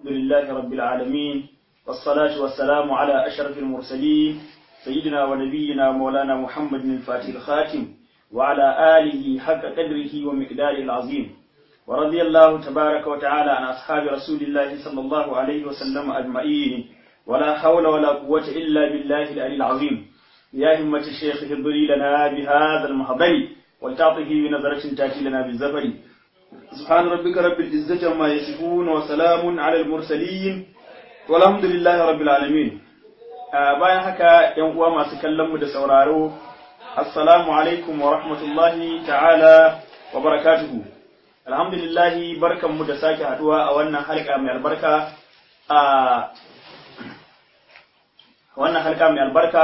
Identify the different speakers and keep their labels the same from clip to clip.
Speaker 1: لله رب العالمين والصلاة والسلام على أشرف المرسلين سيدنا ونبينا مولانا محمد الفاتح الخاتم وعلى آله حق قدره ومقداره العظيم ورضي الله تبارك وتعالى عن أصحاب رسول الله صلى الله عليه وسلم أجمعين ولا حول ولا قوة إلا بالله العلي العظيم يا همة الشيخ اهضري لنا بهذا المحضر ولتعطه بنظرة تأتي لنا بالزفر سبحان ربك رب العزة عما يصفون وسلام على المرسلين والحمد لله رب العالمين bayan haka ‘yan uwa masu kallon mu da sauraro, Assalamu alaikum wa rahmatullahi ta'ala wa barakatuhu. Alhamdulillahi barkanmu da sake haduwa a wannan halka mai albarka a wannan halka mai albarka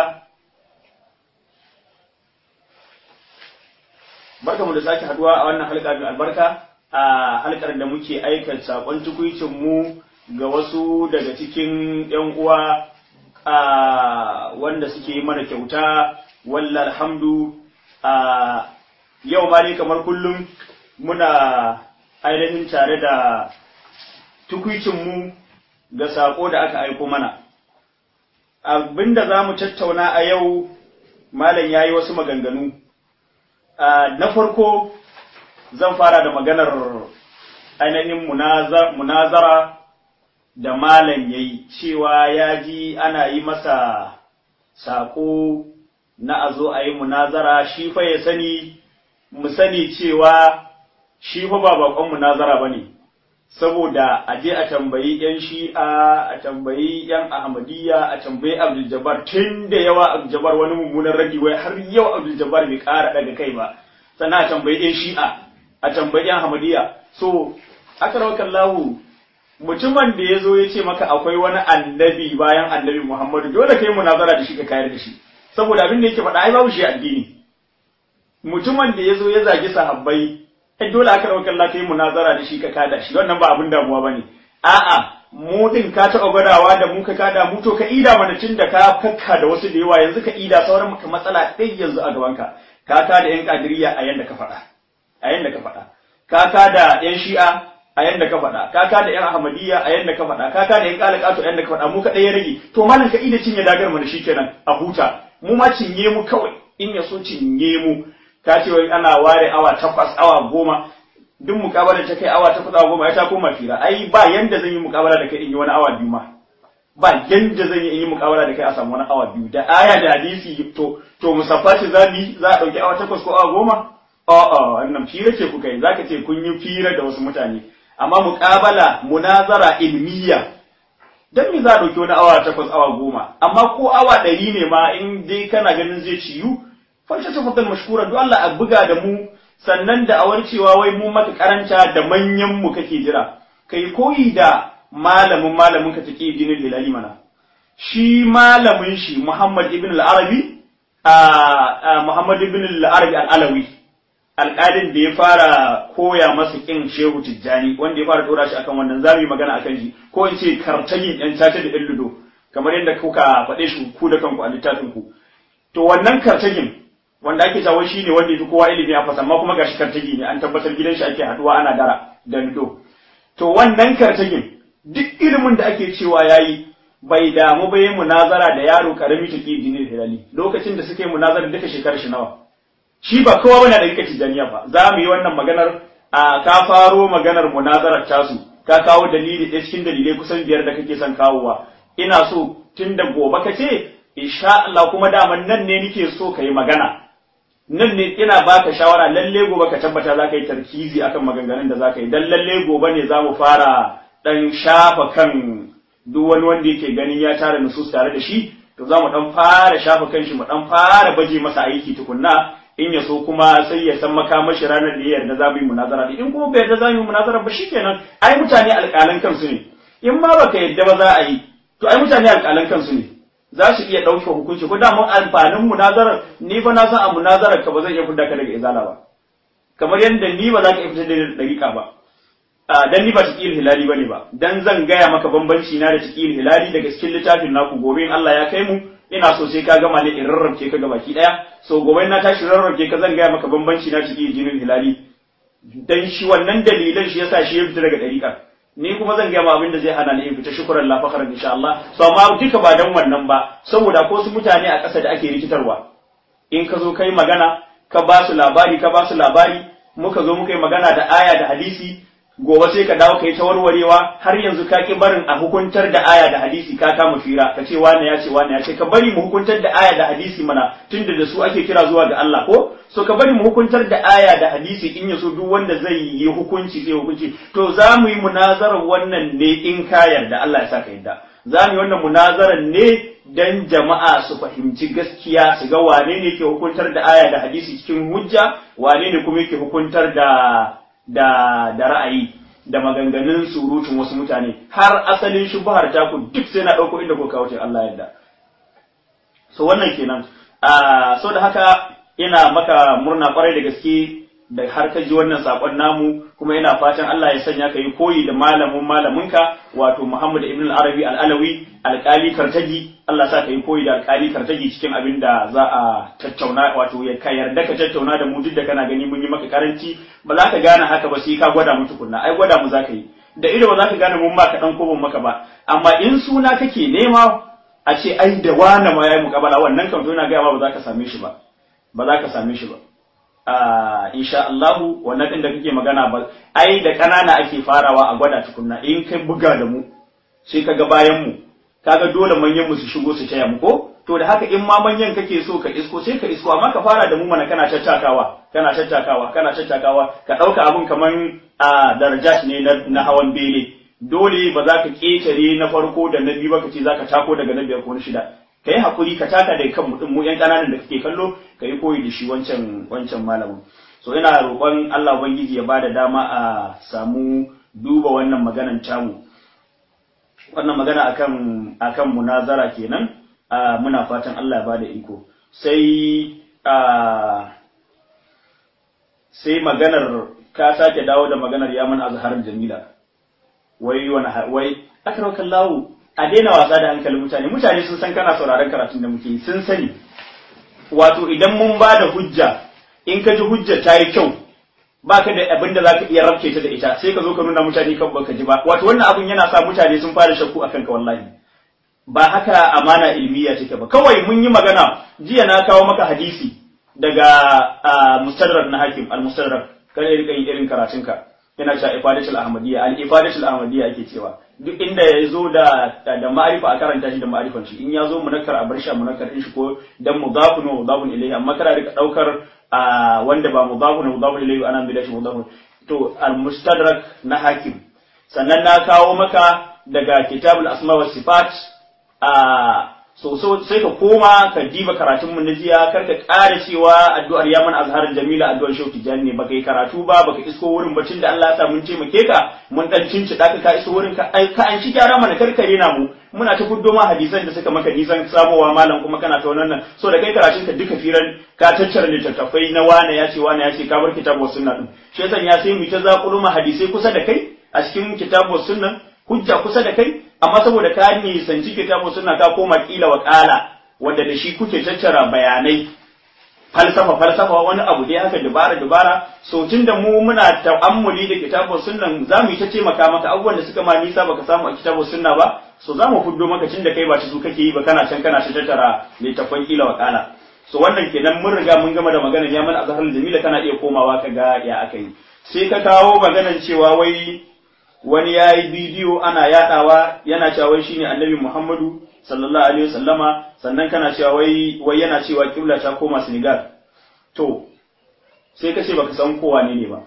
Speaker 1: barkanmu da sake haduwa a wannan halka mai albarka a halkar da muke aikata sakon tukuicin mu ga wasu daga cikin ‘yan uwa a wanda suke yi mana kyauta walla alhamdu a yau ma ne kamar kullum muna ainihin tare da tukwicinmu ga saƙo da aka aiko mana abinda za mu tattauna a yau malam ya yi wasu maganganu na farko zan fara da maganar ainihin munazara da malam ya yi cewa ya ji ana yi masa saƙo na a zo a yi munazara shi fa ya sani mu sani cewa shi fa ba bakon munazara ba ne saboda a je a tambayi yan shi'a a tambayi yan ahmadiyya a tambayi abdul jabbar tun da yawa abdul jabbar wani mummunan radi wai har yau abdul jabbar bai ƙara daga kai ba sannan a tambayi yan shi'a a tambayi yan ahmadiyya so aka lahu mutumin da ya zo ya ce maka akwai wani annabi bayan annabi Muhammadu dole kai munazara da shi ka kayar da shi saboda abin da yake faɗa ai babu shi addini mutumin da ya zo ya zagi sahabbai ai dole aka rawa kalla kai munazara da shi ka kada shi wannan ba abin damuwa bane a'a mu din ka taɓa gwadawa da mu ka kada mu to ka ida mana tun da ka kakka da wasu da yawa yanzu ka ida sauran maka matsala ɗai yanzu a gaban ka ka kada yan kadiriya a yanda ka faɗa a yanda ka faɗa ka kada yan shi'a a yanda ka faɗa kaka da yan ahmadiyya a yanda ka faɗa kaka da yan kalakato a yanda ka faɗa mu kaɗai ya rage to malam ka ida cinye dagar mu da kenan a huta mu ma cinye mu kawai in ya so cinye mu ka ce wai ana ware awa takwas awa goma duk mukabala ta kai awa takwas awa goma ya ta koma fira ai ba yanda zan yi mukabala da kai in yi wani awa biyu ma ba yanda zan yi in yi mukabala da kai a samu wani awa biyu da aya da hadisi to to musaffaci za mu za a ɗauki awa takwas ko awa goma a'a wannan fira ce kuka yi zaka ce kun yi fira da wasu mutane amma muƙabala munazara ilmiya dan me za a ɗauki wani awa takwas awa goma amma ko awa ɗari ne ma in dai kana ganin zai ciyu fashe ta fadal mashkura duk Allah a buga da mu sannan da awar cewa wai mu maka karanta da manyan mu kake jira kai koyi da malamin malamin ka take dinin hilali mana shi malamin shi Muhammad ibn al-Arabi a Muhammad ibn al-Arabi al-Alawi alƙalin da ya fara koya masa ƙin shehu tijjani wanda ya fara ɗora shi akan wannan za mu yi magana akan shi ko in ce kartagin ƴan caca da ƴan ludo kamar yadda kuka faɗe shi ku da kanku a littafin ku to wannan kartagin wanda ake cewa shi ne wanda ya fi kowa ilimi a fasa amma kuma gashi kartagi ne an tabbatar gidan shi ake haɗuwa ana dara da ludo to wannan kartagin duk ilimin da ake cewa yayi bai damu ba yin munazara da yaro karami take jinin hilali lokacin da suke munazara duka shekarar shi nawa shi ba kowa bane da rika tijaniya ba za mu yi wannan maganar a ka faro maganar munazarar tasu ka kawo dalili ɗaya cikin dalilai kusan biyar da kake son kawowa ina so tun da gobe ka ce insha Allah kuma daman nan ne nake so ka yi magana nan ne ina baka shawara lalle gobe ka tabbata za ka yi tarkizi akan maganganun da za ka yi dan lalle gobe ne za mu fara dan shafa kan duk wani wanda yake ganin ya tara nusus tare da shi to za mu dan fara shafa kan shi mu dan fara baje masa aiki tukunna in ya so kuma sai ya san makamashi ranar da ya yarda za mu yi munazara in kuma bai yarda za mu yi munazara ba shikenan ai mutane alƙalan kansu ne in ma baka yarda ba za a yi to ai mutane alƙalan kansu ne za su iya ɗauke hukunci ko da mun amfanin munazarar ni ba na san a munazarar ka ba zan iya fidda ka daga izala ba kamar yadda ni ba za ka iya fitar da dariƙa ba dan ni ba tiqil hilali bane ba dan zan gaya maka bambanci na da tiqil hilali daga cikin littafin naku gobe in Allah ya kai mu ina so sai ka gama ne in rarrabke ka gabaki daya so gobe na tashi rarrabke ka zan gaya maka bambanci na tiqil jinin hilali dan shi wannan dalilan shi yasa shi ya fita daga dariƙa ni kuma zan gaya ma abin da zai hana ni in fita shukran la fakhran insha Allah so amma duka ba dan wannan ba saboda ko su mutane a ƙasa da ake rikitarwa in ka zo kai magana ka ba su labari ka ba su labari muka zo muka yi magana da aya da hadisi gobe sai ka dawo ka yi ta warwarewa har yanzu ka ki barin a hukuntar da aya da hadisi ka kama fira ka ce wane ya ce wane ya ce ka bari mu hukuntar da aya da hadisi mana tunda da su ake kira zuwa ga Allah ko so ka bari mu hukuntar da aya da hadisi in ya so duk wanda zai yi hukunci zai hukunci to za mu yi munazarar wannan ne in ka yarda Allah ya sa ka yarda za mu yi wannan munazarar ne dan jama'a su fahimci gaskiya su ga wane ne ke hukuntar da aya da hadisi cikin hujja wane ne kuma yake hukuntar da da da ra'ayi da maganganun surutun wasu mutane har asalin shubhar ta ku duk sai na dauko inda ko kawo Allah yadda so wannan kenan a so da haka ina maka murna kwarai da gaske da har ka ji wannan sakon namu kuma ina fatan Allah ya sanya ka yi koyi da malamin malaminka wato Muhammad ibn al-Arabi al-Alawi alƙali Kartagi Allah sa ka yi koyi da alƙali Kartagi cikin abin da za a tattauna wato ya ka yarda ka tattauna da mu duk da kana gani mun yi maka karanci ba za ka gane haka ba sai ka gwada mu tukunna ai gwada mu za ka yi da ido ba za ka gane mun ba ka dan ko ban maka ba amma in suna kake nema a ce ai da wani ma yayi mukabala wannan kan to ina ga ba za ka same shi ba ba za ka same shi ba Uh, insha Allahu wannan din da kake magana ba ai da kanana ake farawa a gwada tukunna in kai buga da mu sai kaga bayan mu kaga dole manyan mu su shigo su taya mu ko to da haka in ma manyan kake so ka isko sai ka isko amma ka fara da mu mana kana tattakawa kana tattakawa kana tattakawa ka dauka abun kaman a uh, darajat ne na, na hawan bene dole ba za ka ketare na farko da na biyu ba ka ce za ka tako daga na biyar ko na shida ka yi haƙuri ka taka da kan mutum mu ‘yan ƙananan da kake kallo ka yi koyi da shi wancan wancan malamin so ina roƙon Allah ubangiji ya bada dama a samu duba wannan maganan tamu wannan magana akan akan munazara kenan a muna fatan Allah ya bada iko sai a sai maganar ka sake dawo da maganar yaman azharar jamila wai wani wai akramakallahu a daina wasa da hankalin mutane mutane sun san kana sauraron karatun da muke sun sani wato idan mun ba da hujja in ka ji hujja ta yi kyau baka da abin da zaka iya rabke ta da ita sai ka zo ka nuna mutane kan baka ji ba wato wannan abun yana sa mutane sun fara shakku akan ka wallahi ba haka amana ilmiya take ba kawai mun yi magana jiya na kawo maka hadisi daga mustadrak na hakim al-mustadrak kada ya rika yin irin karatunka yana cewa ifadatul ahmadiyya al-ifadatul ahmadiyya ake cewa duk inda ya zo da da ma'arifa a karanta shi da ma'arifan shi in ya zo munakkar a bar shi a munakkar din shi ko dan mudafun wa mudafun ilayhi amma kana rika daukar wanda ba mudafun wa mudafun ilayhi ana bi da shi mudafun to al-mustadrak na hakim sannan na kawo maka daga kitabul asma was sifat a so so sai ka koma ka diba karatun mu na jiya kar ka ƙara cewa addu'ar yaman azharar jamila addu'ar shauki jan ne baka yi karatu ba baka isko wurin bacin da Allah ya sa mun taimake ka mun dan cinci da ka iso wurin ka ka an shi gyara mana karkare na mu muna ta fuddo ma hadisan da suka maka nisan samowa malam kuma kana ta wannan so da kai karatun ka duka firan ka tattara littattafai na wane ya ce wane ya ce ka bar kitabu sunna din shi yasa ya sai mu ta zakulu ma hadisai kusa da kai a cikin kitabu sunna hujja kusa da kai amma saboda ka nisanci kitabu suna ka koma kila wa kala wanda da shi kuke tattara bayanai falsafa falsafa wani abu dai haka dubara dubara so tunda mu muna ta'ammuli da kitabu sunnan za mu yi ta taimaka maka abubuwan da suka ma nisa baka samu a kitabu sunna ba so za mu fuddo maka tunda kai ba ta su kake yi ba kana can kana ta tattara littafan kila wa kala so wannan kenan mun riga mun gama da maganar ya mana azhar jamila kana iya komawa ka ga ya aka yi sai ka kawo maganar cewa wai wani ya yi bidiyo ana yadawa yana cewa wai shine annabi Muhammadu sallallahu alaihi wasallama sannan kana cewa wai wai yana cewa kibla ta koma Senegal to sai ka ce baka san kowa ne ne ba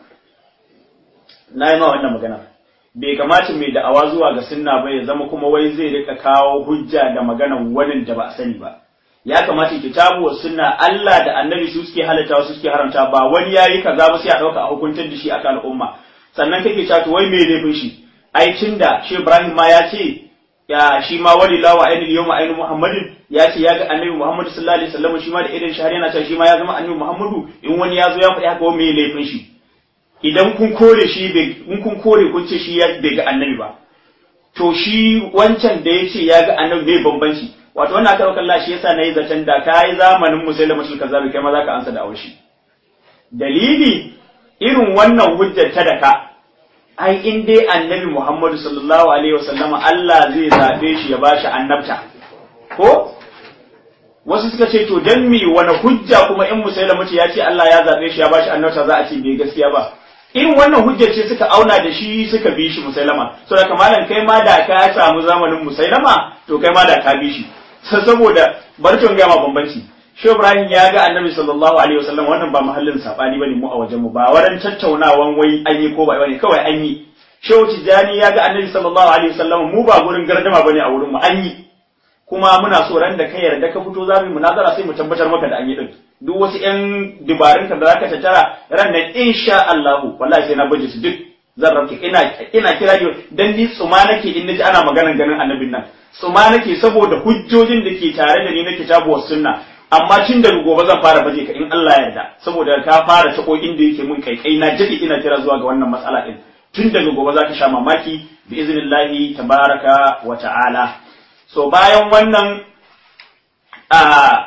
Speaker 1: na yi ma wannan magana bai kamata mai da'awa zuwa ga sunna ba ya zama kuma wai zai rika kawo hujja da maganan wani da ba a sani ba ya kamata kitabu wa sunna Allah da annabi su suke halatta su suke haramta ba wani yayi kaza ba sai a dauka a hukuntar da shi akan al'umma sannan kake cewa to wai me laifin shi ai tunda shi Ibrahim ma ya ce ya shi ma wali lawa ainihin yawma ainihin Muhammadin ya ce ya ga annabi Muhammadu sallallahu alaihi wasallam shi ma da irin shahar yana cewa shi ma ya zama annabi Muhammadu in wani ya zo ya faɗi haka wai me laifin shi idan kun kore shi in kun kore kun ce shi ya bai ga annabi ba to shi wancan da ya ce ya ga annabi ne bambanci wato wannan aka ɗaukar Allah shi yasa na yi zaton da ka yi zamanin musulmatul kazabi kai ma za ka ansa da aushi dalili irin wannan hujjar ta da ka ai in dai annabi Muhammadu sallallahu alaihi wasallam Allah zai zabe shi ya bashi annabta ko wasu suka ce to dan mi wani hujja kuma in musailama ce ya ce Allah ya zabe shi ya bashi annabta za a ce bai gaskiya ba irin wannan hujjar ce suka auna da shi suka bi shi musailama so da kamalan kai ma da ka samu zamanin musailama to kai ma da ka bi shi saboda barcin ga ma bambanci Shehu Ibrahim ya ga Annabi sallallahu alaihi wasallam wannan ba mahallin sabani bane mu a wajen mu ba waran tattaunawan wai an yi ko ba bane kawai an yi Shehu Tijani ya ga Annabi sallallahu alaihi wasallam mu ba gurin gardama bane a wurin mu an yi kuma muna so ran da ka yarda ka fito za mu munazara sai mu tabbatar maka da an yi din duk wasu ƴan dubarun ka da zaka tattara ran nan insha Allah wallahi sai na baje su duk zan rauke ina ina kira yau dan ni tsuma nake in naji ana maganar ganin annabin nan tsuma nake saboda hujjojin da ke tare da ni na kitabu was sunna amma tun daga gobe zan fara baje ka in Allah ya yarda saboda ka fara tako inda yake mun kaikai na jadi ina kira zuwa ga wannan matsala din tun daga gobe zaka sha mamaki bi iznillahi tabaraka wa ta'ala so bayan wannan a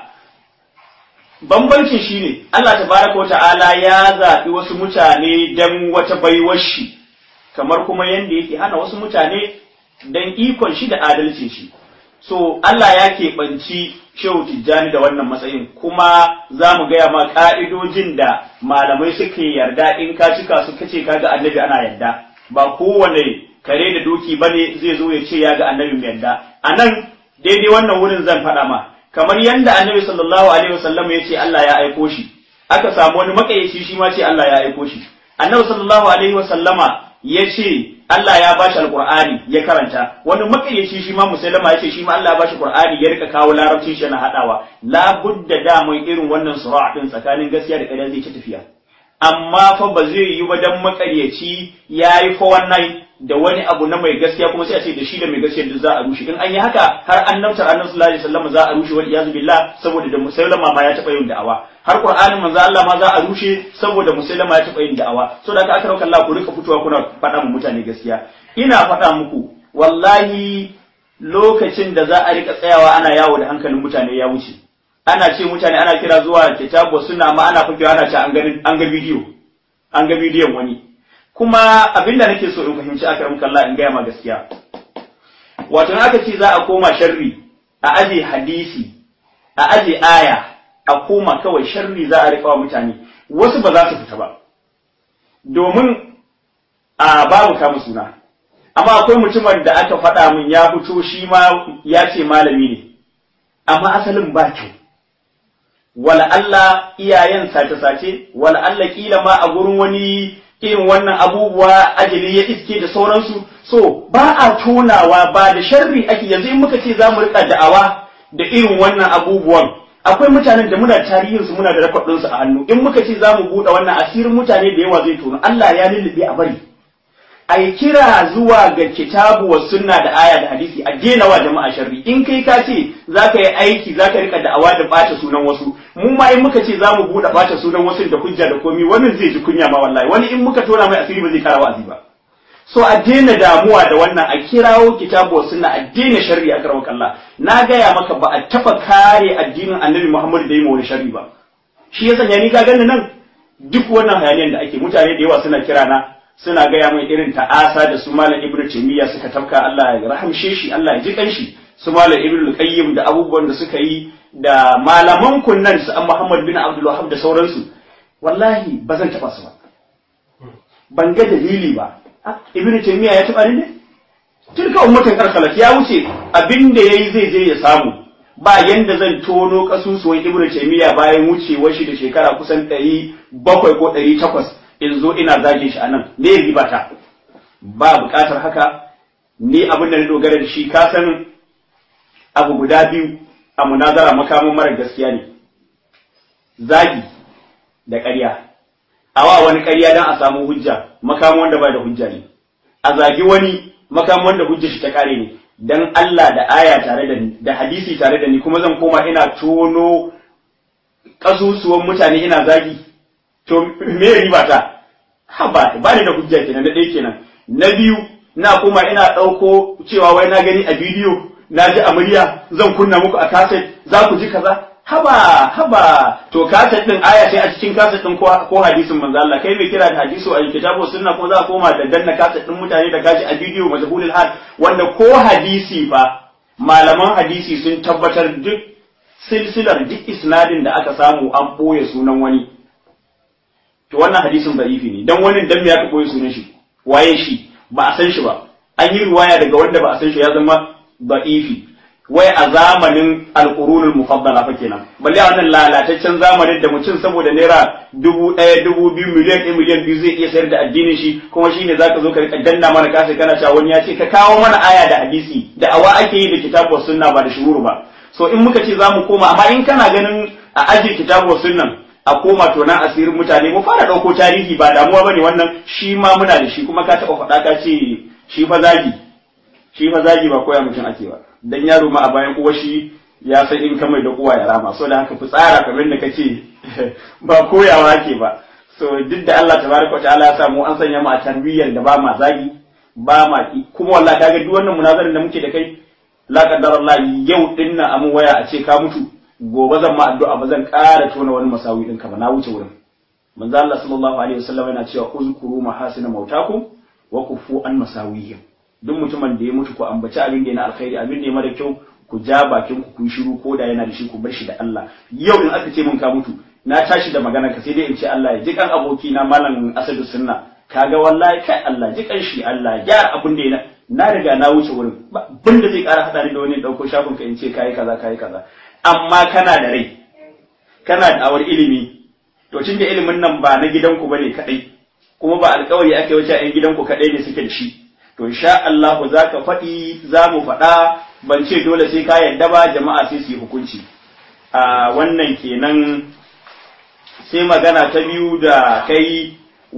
Speaker 1: bambancin shine Allah tabaraka wa ta'ala ya zaɓi wasu mutane dan wata baiwar shi kamar kuma yanda yake hana wasu mutane dan ikon shi da adalcin shi so Allah ya keɓanci shehu tijjani da wannan matsayin kuma za mu gaya ma ƙa'idojin da malamai suke yarda in ka cika su kace ka ga annabi ana yarda ba kowane kare da doki bane zai zo ya ce ya ga annabi mai yarda a nan daidai wannan wurin zan faɗa ma kamar yadda annabi sallallahu alaihi wasallam ya ce Allah ya aiko shi aka samu wani makayyaci shi ma ce Allah ya aiko shi annabi sallallahu alaihi wasallama ya ce Allah ya bashi alqur'ani ya karanta wani makayyaci shi ma musailama ya ce shi ma Allah ya bashi qur'ani ya rika kawo larabcin shi na hadawa la budda da mai irin wannan sura din tsakanin gaskiya da ƙarya zai ci tafiya amma fa ba zai yi wajen makaryaci yayi fa wannan da wani abu na mai gaskiya kuma sai a ce da shi da mai gaskiya duk za a rushe in an yi haka har annabtar annabi sallallahu alaihi wasallam za a rushe wal iyazu billah saboda da musailama ma ya taba yin da'awa har qur'anin manzo Allah ma za a rushe saboda musailama ya taba yin da'awa so da aka rauka Allah ku rika fitowa kuna faɗa mu mutane gaskiya ina faɗa muku wallahi lokacin da za a rika tsayawa ana yawo da hankalin mutane ya wuce ana ce mutane ana kira zuwa kitabu suna ma ana fakewa ana ce an ga bidiyo an ga bidiyon wani kuma abinda nake so in fahimci akram kallah in gaya ma gaskiya wato na aka ce za a koma sharri a aje hadisi a aje aya a koma kawai sharri za a rika wa mutane wasu ba za su fita ba domin a babu kama suna amma akwai mutumin da aka faɗa min ya fito shi ma ya ce malami ne amma asalin ba kyau wala Allah iyayen sace-sace wala Allah kila ma a gurin wani irin wannan abubuwa ajali ya iske da sauransu so ba a tonawa ba da sharri ake yanzu in muka ce za mu rika da'awa da irin wannan abubuwan akwai mutanen da muna tarihin su muna da rakwadin su a hannu in muka ce za mu buɗe wannan asirin mutane da yawa zai tono Allah ya lullube a bari ai kira zuwa ga kitabu wa sunna da aya da hadisi a daina wa jama'a sharri in kai ka ce za ka yi aiki za ka rika da'awa da ɓata sunan wasu mu ma in muka ce za mu buɗe ɓata sunan wasu da hujja da komi wannan zai ji kunya ma wallahi wani in muka tona mai asiri ba zai kara wa'azi ba so a daina damuwa da wannan a kirawo kitabu wa sunna a daina sharri a karamar Allah na gaya maka ba a taɓa kare addinin annabi Muhammad da yi ma wani sharri ba shi ya sanya ni ka gani nan duk wannan hayaniyar da ake mutane da yawa suna kira na suna gaya mai irin ta'asa da su malam ibnu taymiya suka tafka Allah ya rahamshe shi Allah ya ji kanshi su malam ibnu qayyim da abubuwan da suka yi da malaman kunnan su an Muhammad bin Abdul Wahhab da sauransu wallahi ba zan taba su ba ban ga dalili ba ibnu taymiya ya taba ne tilka ummatan karkalat ya wuce abinda yayi zai je ya samu ba yanda zan tono kasusuwan ibnu taymiya bayan wucewar shi da shekara kusan 700 ko 800 in zo ina zage shi anan me riba ta ba buƙatar haka ni abin da na dogara da shi ka san abu guda biyu a munazara makamin mara gaskiya ne zagi da ƙarya awa wani ƙarya don a samu hujja makamin wanda ba da hujja ne a zagi wani makamin wanda hujja shi ta kare ne dan Allah da aya tare da ni da hadisi tare da ni kuma zan koma ina tono kasusuwan mutane ina zagi to me riba ta ha ba ba ni da hujja kenan na ɗaya kenan na biyu na kuma ina ɗauko cewa wai na gani a bidiyo na ji a murya zan kunna muku a kaset za ku ji kaza haba haba to kaset din aya sai a cikin kaset din ko hadisin manzo Allah kai mai kira da hadisu a kitabu sunna ko za a koma da danna kaset din mutane da kaji a bidiyo majhulul hal wanda ko hadisi fa malaman hadisi sun tabbatar duk silsilar duk isnadin da aka samu an boye sunan wani to wannan hadisin da'ifi ne dan wani dan me aka boye sunan shi waye shi ba a san shi ba an yi riwaya daga wanda ba a san shi ya zama da'ifi wai a zamanin alƙurunul mufaddala fa kenan balle a wannan lalataccen zamanin da mutum saboda naira dubu ɗaya dubu biyu miliyan ɗaya miliyan biyu zai iya sayar da addinin shi kuma shine zaka zo ka rika danna mana kasa kana cewa wani ya ce ka kawo mana aya da hadisi da awa ake yi da kitabu sunna ba da shuhuru ba so in muka ce zamu koma amma in kana ganin a ajiye kitabu sunnan a koma to nan asirin mutane mu fara ɗauko tarihi ba damuwa bane wannan shi ma muna da shi kuma ka taɓa faɗa ka ce shi fa zagi shi fa zagi ba koya mutum ake ba dan yaro ma a bayan uwa shi ya san in ka mai da uwa ya rama so da haka ku tsara kamar da kace ba koyawa ake ba so duk da Allah tabaraka wa ta'ala ya sa mu an sanya mu a tarbiyyar da ba ma zagi ba ma ki kuma wallahi kaga duk wannan munazarin da muke da kai la qaddar Allah yau din nan amu waya a ce ka mutu gobe zan ma addu'a ba zan ƙara tona wani masawi ɗinka ba na wuce wurin manzo Allah sallallahu alaihi wasallam yana cewa uzkuru mahasina mautakum wa kufu an masawihim duk mutumin da ya mutu ku ambaci abin da yana alkhairi abin da ya mara kyau ku ja bakin ku kun shiru ko da yana da shi ku bar shi da Allah yau in aka ce mun ka mutu na tashi da magana ka sai dai in ce Allah ya ji kan aboki na malam Asadu Sunna kaga wallahi kai Allah ji kan shi Allah ya abin da yana na riga na wuce wurin bin da zai ƙara hada ni da wani dauko shafin ka in ce kai kaza kai kaza amma kana da rai kana da awar ilimi to tunda ilimin nan ba na gidanku bane kadai kuma ba alkawari ake wuce a gidanku kadai ne suke da shi to insha Allah za ka faɗi za mu faɗa ban ce dole sai ka yarda ba jama'a sai su yi hukunci a wannan kenan sai magana ta biyu da kai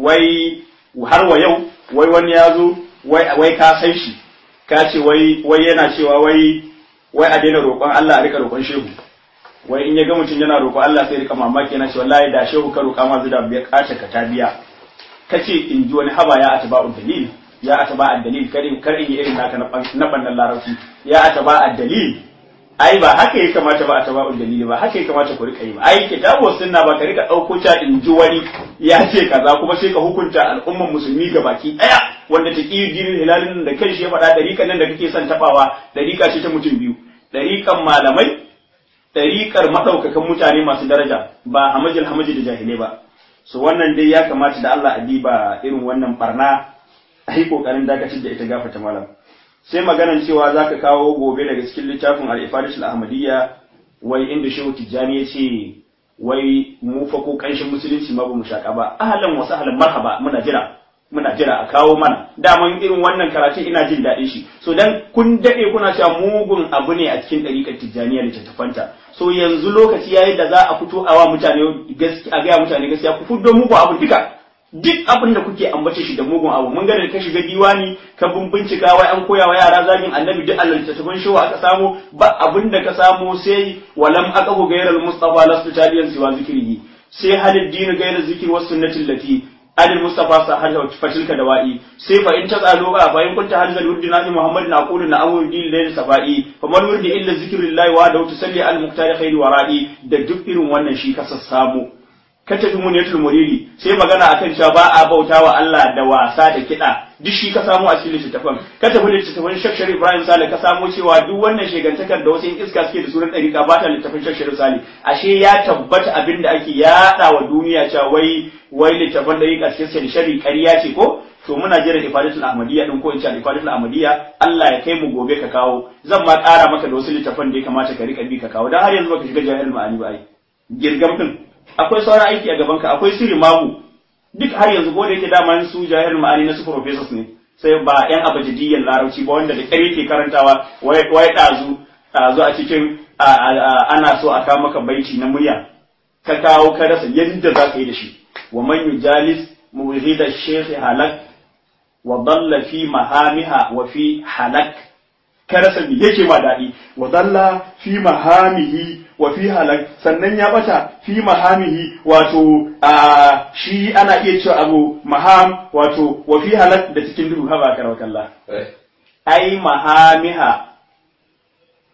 Speaker 1: wai har wa yau wai wani ya zo wai ka san shi ka ce wai wai yana cewa wai wai a daina roƙon Allah a rika roƙon shehu wai in ya ga mutum yana roƙon Allah sai rika mamaki yana cewa wallahi da shehu ka roƙa ma zuda biya kace ka ta biya kace in ji wani haba ya atba'u dalil ya ataba ad-dalil karin kar in yi irin naka na bannan larabci ya ataba ad-dalil ai ba haka ya kamata ba ataba ad-dalil ba haka ya kamata ku rika yi ba ai kitabu sunna ba ka rika dauko ta in ji wani ya ce kaza kuma sai ka hukunta al'umman musulmi ga baki daya wanda ta kiyi dinin hilalin da kai shi ya faɗa dariƙan nan da kake son tabawa dariƙa ce ta mutum biyu dariƙan malamai dariƙar madaukakan mutane masu daraja ba hamajil hamaji da jahilai ba so wannan dai ya kamata da Allah a diba irin wannan barna a yi ƙoƙarin dakatar da ita gafata malam sai maganan cewa za ka kawo gobe daga cikin littafin al'ifadis al'ahmadiyya wai inda shehu tijjani ya ce wai mu fa ko ƙanshin musulunci ma ba mu shaƙa ba ahlan wasu ahlan marhaba muna jira muna jira a kawo mana daman irin wannan karatun ina jin daɗin shi so dan kun daɗe kuna cewa mugun abu ne a cikin ɗariƙar tijjaniya da tattafanta so yanzu lokaci yayi da za a fito a wa mutane a gaya mutane gaskiya ku fuddo muku abu duka duk abin da kuke ambace shi da mugun abu mun ga da ka shiga diwani ka bin bincika wai an koya wa yara zagin annabi duk Allah littattafan shi aka samu ba abin da ka samu sai walam aqahu gairal mustafa lastu taliyan siwa zikrihi sai halid din gairal zikri was sunnati lati alil mustafa sa hal fatilka dawa'i sai fa in tasalu ba fa in kunta hadal wurdi na muhammad na aqulu na awul din layl safa'i fa man wurdi illa zikrillahi wa da tusalli al muqtari khairi wara'i da duk irin wannan shi ka sassamu ka tafi muniyatul muridi sai magana akan cewa ba a bauta wa Allah da wasa da kiɗa duk shi ka samu a cikin littattafan ka tafi littattafan Sheikh Sharif Ibrahim Sale ka samu cewa duk wannan shegantakar da wasu iska suke da sunan ɗariƙa ba ta littattafan Sheikh Sharif Sale ashe ya tabbata abin da ake yaɗa wa duniya cewa wai wai littattafan ɗariƙa suke da shari ƙarya ce ko to muna jira ifadatul ahmadiyya din ko in ce ifadatul ahmadiyya Allah ya kai mu gobe ka kawo zan ma ƙara maka da wasu littattafan da ya kamata ka riƙa bi ka kawo dan har yanzu baka shiga jahilul ma'ani ba ai girgam din akwai sauran aiki a gabanka akwai sirri magu duk har yanzu ko da yake dama su jahil ma'ani na su professors ne sai ba yan abajidiyyan larabci ba wanda da kare ke karantawa wai ɗazu ɗazu a cikin ana so a kawo maka baiti na murya ka kawo ka rasa yadda za ka yi da shi wa man yujalis muhida shaykh halak wa dalla fi mahamiha wa fi halak ka rasa me yake ma daɗi wa dalla fi mahamihi wa fi halak sannan ya bata fi mahamihi wato a shi ana iya cewa abu maham wato wa fi halak da cikin duhu haba karawa kalla ai mahamiha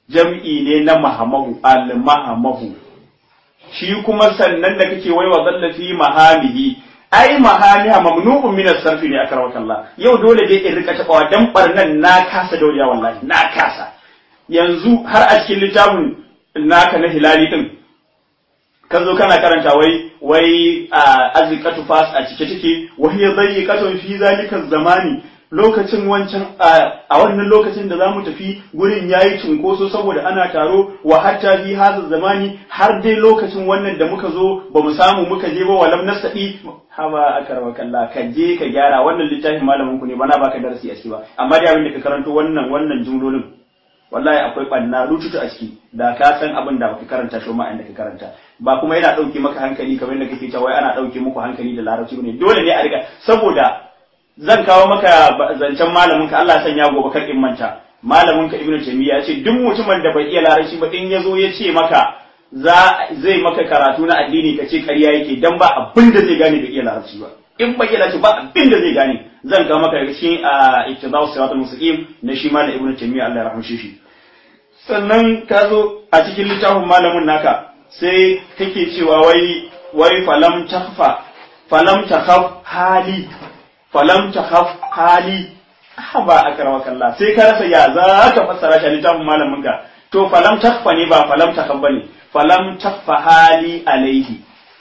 Speaker 1: jam'i ne na mahamahu al-mahamahu shi kuma sannan da kake waiwa zallafi mahamihi ai mahamiha mamnu'un min as-sarfi ne akar wakalla yau dole dai in rika tabawa dan barnan na kasa dauriya wallahi na kasa yanzu har a cikin littafin naka na hilali din ka zo kana karanta wai wai azikatu fas a cike take wa hiya dayyqatun fi zalika zamani lokacin wancan a wannan lokacin da zamu tafi gurin yayi cunkoso saboda ana taro wa hatta fi hadha zamani har dai lokacin wannan da muka zo ba mu samu muka je ba walam nasadi haba akarwa kallah ka je ka gyara wannan littafin malamin ku ne bana baka darasi a ciki ba amma dai abin da ka karanto wannan wannan jumlolin wallahi akwai ɓanna rututu a ciki da ka san abin da baka karanta shi ma inda ka karanta ba kuma yana ɗauke maka hankali kamar yadda kake cewa wai ana ɗauke muku hankali da larabci ne dole ne a riga saboda zan kawo maka zancen malamin ka Allah sanya gobe kar in manta malamin ka Ibn Taymiyyah ya ce duk mutumin da bai iya larabci ba in yazo ya ce maka za zai maka karatu na addini ka ce ƙarya yake dan ba abin da zai gane bai iya larabci ba in bai iya larabci ba abin da zai gane zan kawo maka daga cikin ittiba'u siratal mustaqim na shi malam Ibn Taymiyyah Allah ya rahmshe shi sannan ka zo a cikin littafin malamin naka sai kake cewa wai wai falam takhfa falam takhaf hali falam takhaf hali ba akrama kallah sai ka rasa ya za ka fassara shi littafin malamin ka to falam takhfa ne ba falam takhaf bane falam takhfa hali alaihi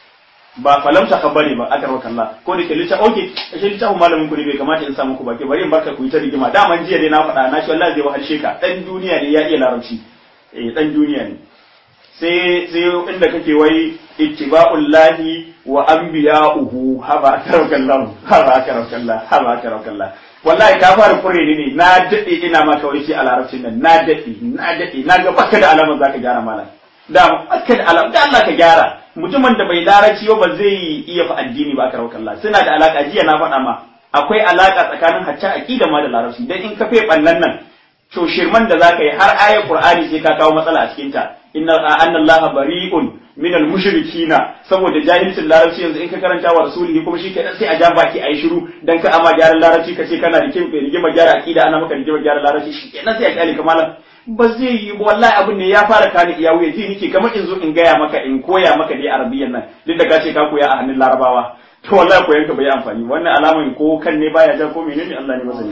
Speaker 1: ba falam takhaf bane ba akrama kallah ko da ke littafin okay shi littafin malamin ku ne bai kamata in samu ku baki bari in barka ku yi ta rigima daman jiya dai na faɗa na shi wallahi zai wahalshe ka dan duniya ne ya iya larabci eh dan duniya ne sai sai inda kake wai ittiba'ul lahi wa anbiya'uhu haba karakallahu haba karakallahu haba karakallahu wallahi ka fara kure ne na dade ina maka wai sai a larabcin nan na dade na dade na ga baka da alamar zaka gyara malam da baka da alamar da Allah ka gyara mutumin da bai larabci ba zai iya fa addini ba karakallahu suna da alaka jiya na faɗa ma akwai alaka tsakanin hatta aqida ma da larabci dan in ka fe ballan nan to shirman da zaka yi har ayar qur'ani sai ka kawo matsala a cikin ta inna anna allaha bari'un min al mushrikina saboda jahilcin larabci yanzu in ka karanta wa rasulihi kuma shi kenan sai a ja baki ayi shiru dan ka ama gyaran larabci kace kana da kin rigima gyara aqida ana maka rigima gyara larabci shi kenan sai a kyale kamalan ba zai yi wallahi abin ne ya fara kani iya wuya ji nake kamar in zo in gaya maka in koya maka dai arabiyyan nan duk da ka ce ka koya a hannun larabawa to wallahi koyan ka bai amfani wannan alaman ko kan ne baya ja ko menene Allah ne masani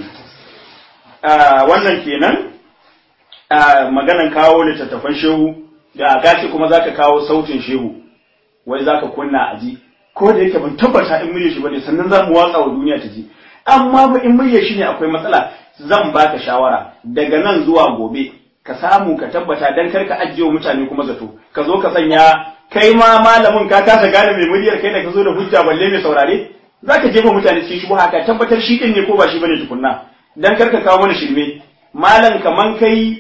Speaker 1: wannan kenan maganan kawo littattafan shehu da gashi kuma zaka kawo sautin shehu wai zaka kunna a ji ko da yake ban tabbata in murya shi bane sannan za mu watsa wa duniya ta ji amma ba in murya shi ne akwai matsala zan baka shawara daga nan zuwa gobe ka samu ka tabbata dan kar ka ajiye mutane kuma zato ka zo ka sanya kai ma malamin ka kasa gane mai muryar kai da ka zo da hujja balle mai saurare zaka jefa mutane cikin shubuha ka tabbatar shi din ne ko ba shi bane tukunna dan kar ka kawo mana shirme malam kaman kai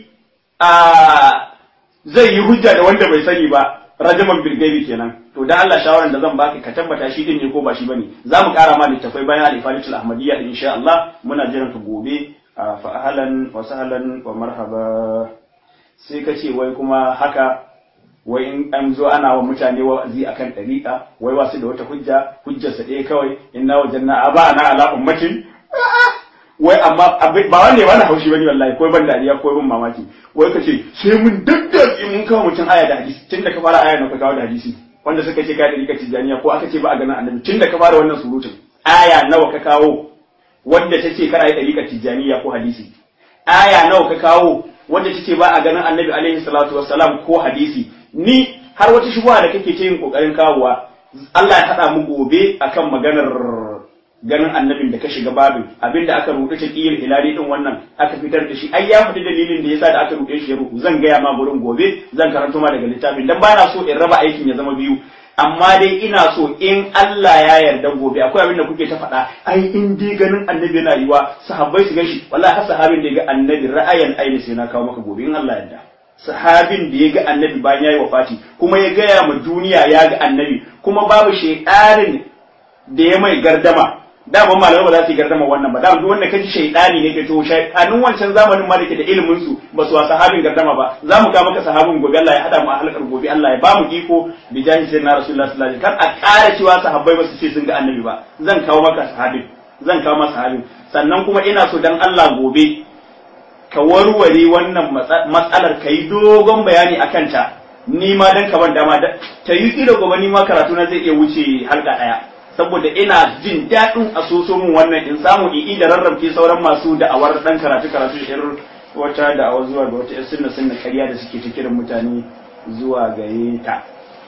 Speaker 1: a zai yi hujja da wanda bai sani ba rajaman bilgaibi kenan to da Allah shawaran da zan baka ka tabbata shi din ne ko ba shi bane za mu kara ma littafai bayan al-ifadatul ahmadiyya din insha Allah muna jiran ka gobe fa ahlan wa sahlan wa marhaba sai ka ce wai kuma haka wai in an zo ana wa mutane wa'azi akan dariƙa wai wasu da wata hujja hujjarsa ɗaya kawai inna wajanna aba'ana ala ummatin wai amma ba wanda ya wani haushi bane wallahi ko ban dariya ko ban mamaki wai kace sai mun daddatsi mun kawo mutum aya da hadisi tun da ka fara aya na ka kawo da hadisi wanda suka ce kai da rika tijaniya ko aka ce ba a ganin annabi tun da ka fara wannan surutun aya nawa ka kawo wanda take kar ayi dariƙar tijaniya ko hadisi aya nawa ka kawo wanda take ba a ganin annabi alaihi salatu wassalam ko hadisi ni har wata shubuha da kake ta yin kokarin kawowa Allah ya haɗa mu gobe akan maganar ganin annabin da ka shiga babin abinda aka rubuta ta kiyar hilali din wannan aka fitar da shi ai ya faɗi dalilin da yasa da aka rubuce shi ya rubu zan gaya ma gurin gobe zan karanto ma daga littafin dan bana so in raba aikin ya zama biyu amma dai ina so in Allah ya yarda gobe akwai abin da kuke ta faɗa ai in dai ganin annabi yana yiwa sahabbai su ganshi wallahi har sahabin da ya ga annabi ra'ayan aini sai na kawo maka gobe in Allah ya yarda sahabin da ya ga annabi bayan yayi wafati kuma ya gaya ma duniya ya ga annabi kuma babu shaytanin da ya mai gardama dama malamai ba za su yi gardama wannan ba dama duk wanda kaji shaydani ne ke to shaytanin wancan zamanin ma da ke da ilimin su ba su wa sahabin gardama ba za mu ga maka sahabin gobe Allah ya hada mu a halakar gobe Allah ya ba mu iko bi jahi sayyidina rasulullahi sallallahu alaihi wasallam kar a ƙara cewa sahabbai ba su ce sun ga annabi ba zan kawo maka sahabin zan kawo maka sahabin sannan kuma ina so dan Allah gobe ka warware wannan matsalar ka yi dogon bayani a kanta ni ma dan ka ban dama ta yi ilo gobe ni ma karatu na zai iya wuce halka ɗaya saboda ina jin daɗin a soso min wannan in samu in da rarrabke sauran masu da'awar ɗan karatu karatu irin wata da'awar zuwa ga wata sunna sunna karya da suke ta kiran mutane zuwa gare ta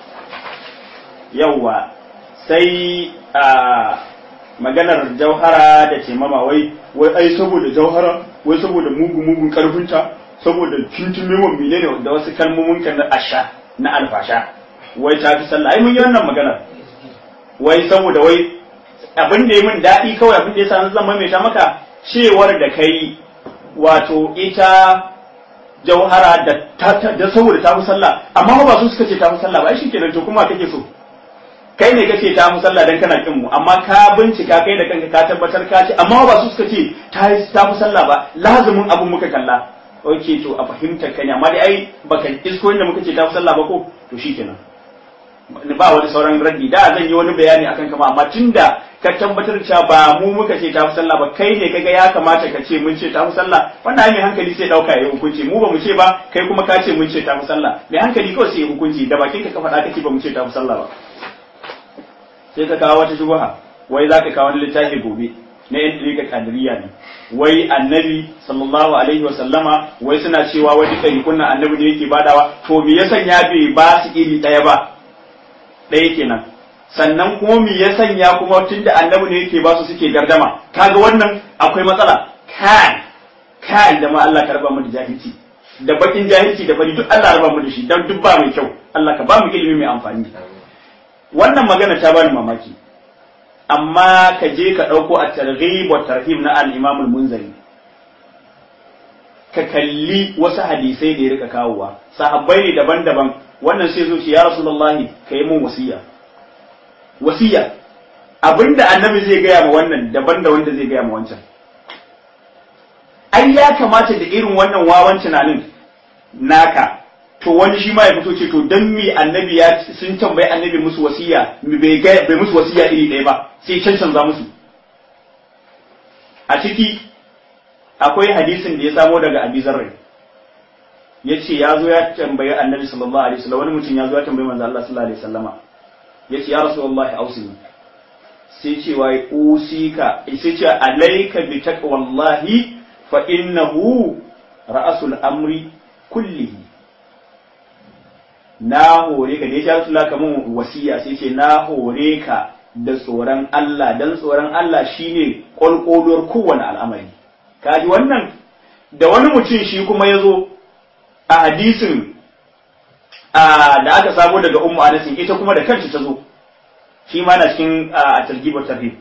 Speaker 1: yawwa sai a maganar jauhara da taimama wai wai ai saboda jauhara wai saboda mugu mugun karfinta saboda tuntun mewan menene da wasu kalmomin kan na asha na alfasha wai ta fi sallah ai mun yi wannan maganar wai saboda wai abin da ya min daɗi kawai abin da ya sa zan maimaita maka cewar da kai wato ita jauhara da da saboda ta fi sallah amma ba su suka ce ta fi sallah ba shi kenan to kuma kake so kai ne kace ta fi sallah dan kana kin mu amma ka bincika kai da kanka ka tabbatar ka ce amma ba su suka ce ta ta fi sallah ba lazumin abun muka kalla okay to a fahimtar ka ne amma dai ai baka isko inda muka ce ta fi sallah ba ko to shikenan ba wani sauran raddi da zan yi wani bayani akan kama amma tunda ka tabbatar cewa ba mu muka ce ta fi sallah ba kai ne kaga ya kamata ka ce mun ce ta fi sallah wannan ai mai hankali sai dauka ya hukunci mu ba mu ce ba kai kuma ka ce mun ce ta fi sallah mai hankali kawai sai ya hukunci da bakin ka ka faɗa ka ce ba mu ce ta fi sallah ba sai ka kawo wata shubha wai za ka kawo wani littafi gobe na yan ɗariƙa kadiriya ne wai annabi sallallahu alaihi wa sallama wai suna cewa wai duka rikunan annabi ne yake badawa to me ya sanya bai ba su iri ɗaya ba ɗaya kenan sannan kuma me ya sanya kuma tunda annabi ne yake ba su suke gardama kaga wannan akwai matsala kai kai da ma Allah ka raba mu da jahilci da bakin jahilci da fari duk Allah raba mu da shi dan duk ba mai kyau Allah ka ba mu ilimi mai amfani wannan magana ta bani mamaki amma ka je ka ɗauko a targhib wa tarhib na al-Imam al-Munzari ka kalli wasu hadisai da ya rika kawowa sahabbai ne daban-daban wannan sai zo ce ya rasulullahi ka yi mun wasiya wasiya abinda annabi zai gaya ma wannan daban da wanda zai gaya ma wancan ai ya kamata da irin wannan wawan tunanin naka to wani shi ma ya fito ce to dan me annabi ya sun tambayi annabi musu wasiya bai ga bai musu wasiya iri ɗaya ba sai cancanza musu a ciki akwai hadisin da ya samo daga Abi Zarr yace ya zo ya tambayi annabi sallallahu alaihi wasallam wani mutum ya zo ya tambayi manzo Allah sallallahu alaihi wasallama yace ya rasulullahi ausini sai ce wai usika sai ce alayka bi taqwallahi fa innahu ra'asul amri kullihi na hore ka dai ya rasulullah kaman wasiya sai ce na hore ka da tsoron Allah dan tsoron Allah shine kolkolor kowane al'amari kaji wannan da wani mutum shi kuma ya zo a hadisin da aka samo daga ummu anasin ita kuma da kanta ta zo shi ma na cikin a targibar tarhib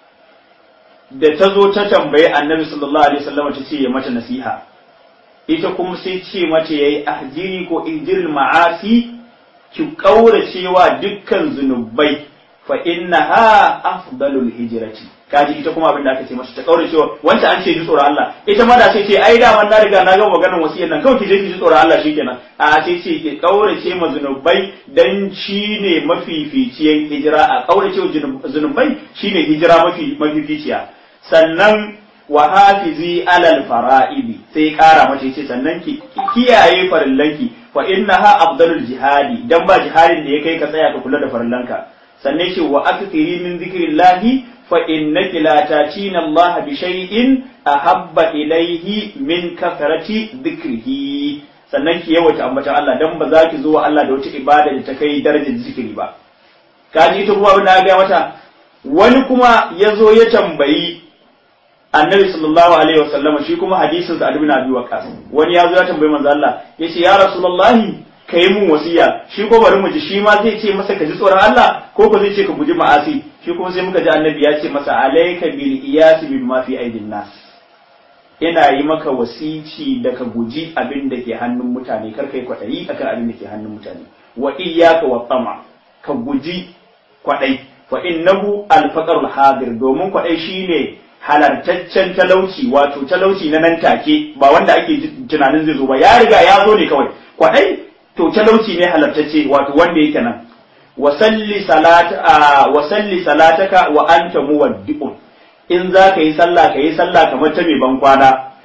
Speaker 1: da ta zo ta tambayi annabi sallallahu alaihi wasallam ta ce ya mata nasiha ita kuma sai ce mata yayi ahjiri ko ihjiril ma'asi ki kaura cewa dukkan zunubai fa innaha afdalul hijrati kaji ita kuma abin da aka ce masa ta kaura cewa wanda an ce ji tsoron Allah ita ma da sai ce ai da man na riga na ga maganar wasiyar nan kawai ki je ki ji tsoron Allah shikenan a sai ce ki kaura ce ma zunubai dan shine mafificiyar hijira a kaura ce zunubai shine hijira mafi mafificiya sannan wa hafizi alal fara'idi sai kara mace ce sannan ki kiyaye farillanki fa innaha afdalul jihadi dan ba jihadin da ya kai ka tsaya ka kula da farillanka sannan ce wa akthiri min zikrillahi fa innaki la tatina Allah bi shay'in ahabba ilayhi min kathrati dhikrihi sannan ki yawaita ambata Allah dan ba za ki zo wa Allah da wata ibada da ta kai darajar zikiri ba kaji ita kuma abin da ga mata wani kuma ya zo ya tambayi annabi sallallahu alaihi wasallam shi kuma hadisin sa ibn abi waqas wani ya zo ya tambayi manzo Allah yace ya rasulullahi ka yi mun wasiya shi ko bari mu ji shi ma zai ce masa ka ji tsoron Allah ko ko zai ce ka guji ma'asi shi kuma sai muka ji annabi ya ce masa alayka bil iyas bil ma fi aidin nas ina yi maka wasici da ka guji abin da ke hannun mutane kar kai kwatayi akan abin da ke hannun mutane wa iyyaka wa tama ka guji kwadai fa innahu al faqrul hadir domin kwadai shine halartaccen talauci wato talauci na nan take ba wanda ake tunanin zai zo ba ya riga ya zo ne kawai kwadai to talauci ne halartacce wato wanda yake nan wasalli salata wasalli salataka wa anta muwaddi'un in za ka yi sallah ka yi sallah kamar ta mai ban kwana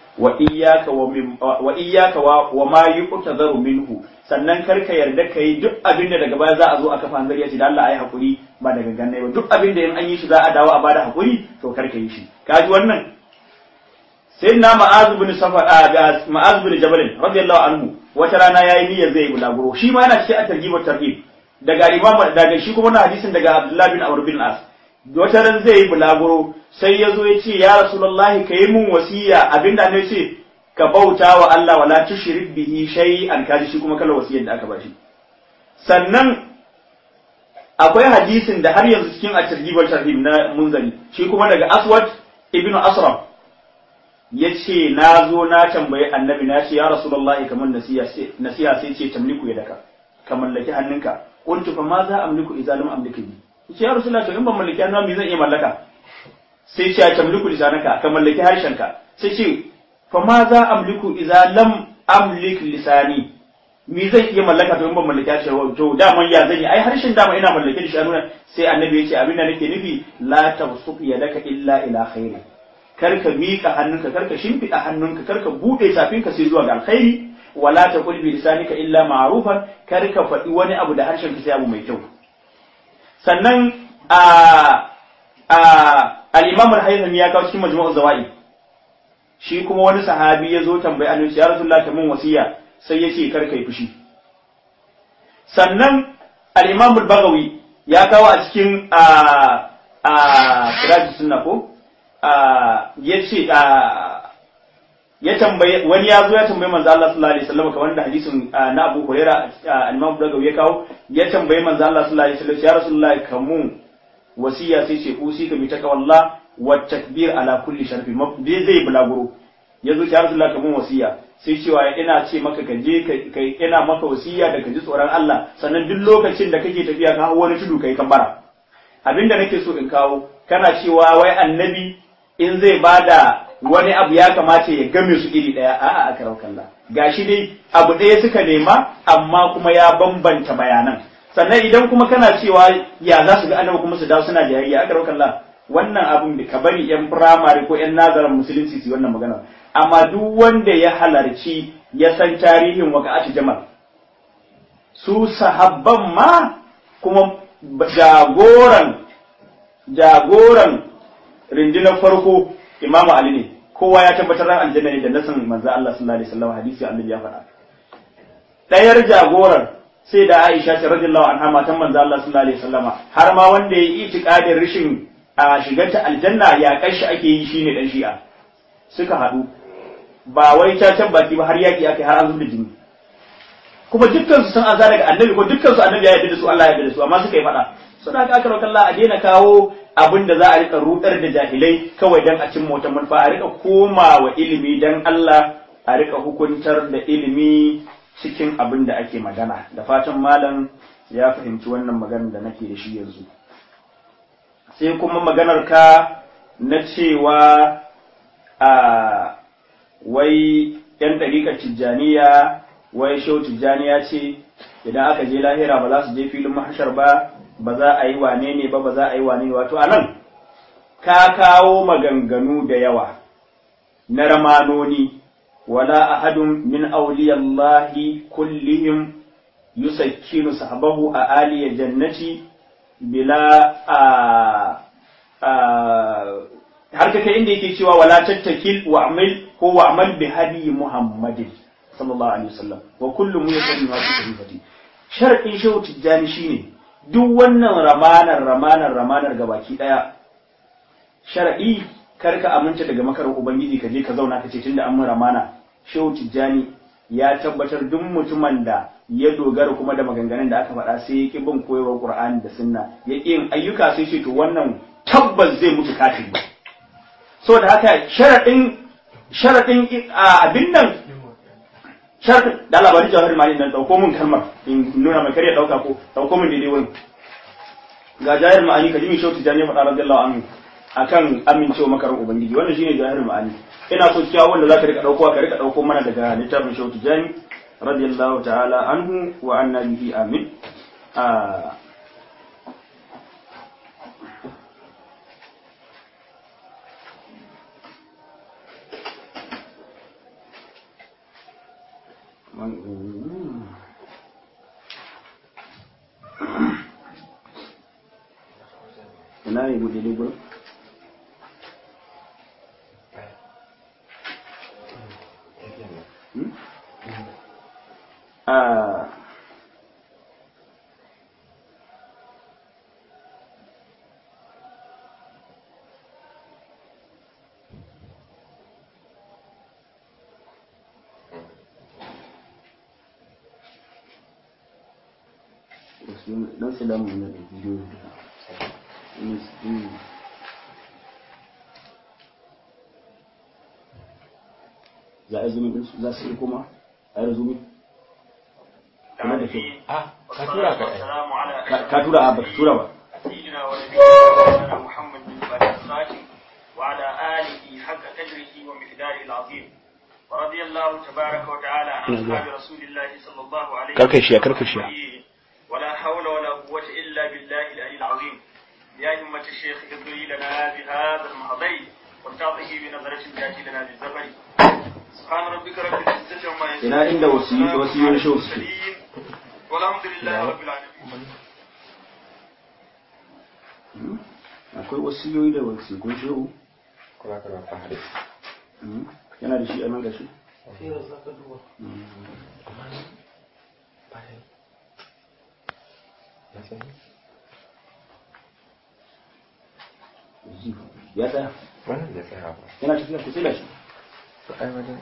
Speaker 1: wa iyyaka wa min wa iyyaka wa, wa ma yuqtazaru minhu sannan kar ka yarda ka yi duk abin da daga baya za a zo a kafa hanzari ya ce da Allah ayi hakuri ba daga ganne ba duk abin da in an yi shi za a dawo a bada hakuri to kar ka yi shi kaji wannan sai na ma'az bin safar a ma'az bin jabal radiyallahu anhu wata rana yayi niyyar zai bulaguro shi ma yana cikin at-targhib wa tarhib daga imam daga shi kuma na hadisin daga Abdullah bin Amr bin As wata ran zai yi bulaguro sai ya zo ya ce ya rasulullahi ka yi mun wasiya abinda ne ce ka bauta wa Allah wala tushrik bihi shay'an kaji shi kuma kala wasiyar da aka bashi sannan akwai hadisin da har yanzu cikin at-targhib wa tarhib na munzali shi kuma daga Aswad ibn Asram ya ce na zo na tambayi annabi na ce ya rasulullahi kamar nasiha sai ce tamliku ya daka ka mallaki hannunka qultu fa ma za amliku idza lam amliku bi ce ya rasulullahi to in ban mallaki hannu me zan iya mallaka sai ce ya tamliku lisanaka ka mallaki harshenka sai ce fa ma za amliku idza lam amlik lisani me zan iya mallaka to in ban mallaki harshen to daman ya zan yi ai harshen dama ina mallake da shi nuna sai annabi ya ce abin da nake nufi la tabsuq yadaka illa ila khairi kar ka miƙa hannunka kar ka shimfiɗa hannunka kar ka buɗe tafinka sai zuwa ga alkhairi wala ta qul bi lisanika illa ma'rufan kar ka faɗi wani abu da harshen ka sai abu mai kyau sannan a a al-imam al-haythami ya kawo cikin majmu'uz zawaid shi kuma wani sahabi ya zo tambayi annabi ya rasulullah ta mun wasiya sai ya ce kar kai fushi sannan al-imam al-bagawi ya kawo a cikin a a sirajus sunna ko ya ce ya tambaye wani ya zo ya tambaye manzo Allah sallallahu alaihi wasallam kamar da hadisin na Abu Huraira al-Imam Bukhari ya kawo ya tambaye manzo Allah sallallahu alaihi wasallam ya Rasulullah kamu wasiya sai ce usi ka bi takawalla wa takbir ala kulli sharfi bai zai bulaguro ya zo ya Rasulullah kamu wasiya sai cewa ina ce maka ka je kai ina maka wasiya da ka ji tsoron Allah sannan duk lokacin da kake tafiya ka hawo wani tudu kai kambara abinda nake so in kawo kana cewa wai annabi in zai bada wani abu ya kamata ya game su iri ɗaya a'a a karau kalla gashi dai abu ɗaya suka nema amma kuma ya bambanta bayanan sannan idan kuma kana cewa ya za su ga annabi kuma su dawo suna jayayya a karau kalla wannan abun da ka bari yan firamare ko yan nazarin musulunci su wannan magana amma duk wanda ya halarci ya san tarihin waka'atu jamal su sahabban ma kuma jagoran jagoran rindinar farko imamu ali ne kowa ya tabbatar ran aljanna ne da nasan manzo Allah sallallahu alaihi wasallam hadisi annabi ya faɗa ɗayar jagoran sai da Aisha ta radiyallahu anha matan manzo Allah sallallahu alaihi wasallam har ma wanda ya yi itikadin rishin a shigarta aljanna ya kashi ake yi shine dan shi'a suka haɗu ba wai ta tabbaki ba har yaki akai har an zuba jini kuma dukkan su san an daga annabi ko dukkan su annabi ya yarda da su Allah ya yarda da su amma suka yi faɗa suna haka aka Allah a daina kawo abin da za a rika rudar da jahilai kawai dan a cin wata manufa a rika koma wa ilimi dan Allah a rika hukuntar da ilimi cikin abin da ake magana da fatan malam ya fahimci wannan maganar da nake da shi yanzu sai kuma maganar ka na cewa a wai yan ɗariƙar tijjaniya wai shau tijjaniya ce idan aka je lahira ba za su je filin mahashar ba ba za a yi wane ne ba ba za a yi wane ne wato anan ka kawo maganganu da yawa na ramanoni wala ahadun min awliyallahi kullihim yusakkinu sahabahu a aliya jannati bila a har ka kai inda yake cewa wala tattakil wa amal ko wa amal bi hadi muhammadin sallallahu alaihi wasallam wa kullu muyassarun ma fi sahifati sharadin shehu tijjani shine duk wannan ramanar ramanar ramanar gabaki daya shar'i karka aminta daga makarar ubangiji ka je ka zauna ka ce tunda an mun ramana shehu tijjani ya tabbatar duk mutumin da ya dogara kuma da maganganun da aka faɗa sai ya ki bin koyarwar qur'ani da sunna ya ki yin ayyuka sai ce to wannan tabbas zai mutu kafiri so da haka sharadin sharadin abin nan sharadin da labarin jawahar mali nan dauko mun kalmar in nuna mai kare dauka ko dauko mun daidai wurin ga jahar ma'ani ka ji mai shautu jani faɗa radiyallahu anhu akan amincewa makarar ubangiji wannan shine jahar ma'ani ina so cewa wanda zaka rika dauko ka rika dauko mana daga littafin shautu jani radiyallahu ta'ala anhu wa anna bihi amin ina ne bude ne gurin a dan su damu na da bidiyo za a yi zumin ɗinsu za su yi kuma a yi zumin kuma da kyau
Speaker 2: Ah, ka tura ka
Speaker 1: Ka- ka tura a baka tura ba
Speaker 3: سيدنا ونبينا محمد بن الخاتم وعلى آله حق قدره ومقداره العظيم ورضي الله تبارك وتعالى عن أصحاب رسول الله صلى الله عليه
Speaker 2: Karkashiya, karkashiya.
Speaker 3: ولا حول ولا قوة إلا بالله العلي العظيم يا همة الشيخ اغفري لنا بهذا المهضي وارتعطه بنظرة تأتي لنا بالزبر سبحان ربك رب العزة عما يصفون
Speaker 1: ina inda wasiyoyi wasiyoyin shehu suke
Speaker 3: المرسلين والحمد لله رب العالمين
Speaker 1: Hmm? akwai wasiyoyi da wasikun shehu
Speaker 2: Kula ka ba fahari.
Speaker 1: Hmm? yana da shi a nan da shi
Speaker 2: Na sani.
Speaker 1: ya tsaya
Speaker 2: Wannan da tsaya ba.
Speaker 1: yana tafiya ku tsila shi
Speaker 2: To ai wajen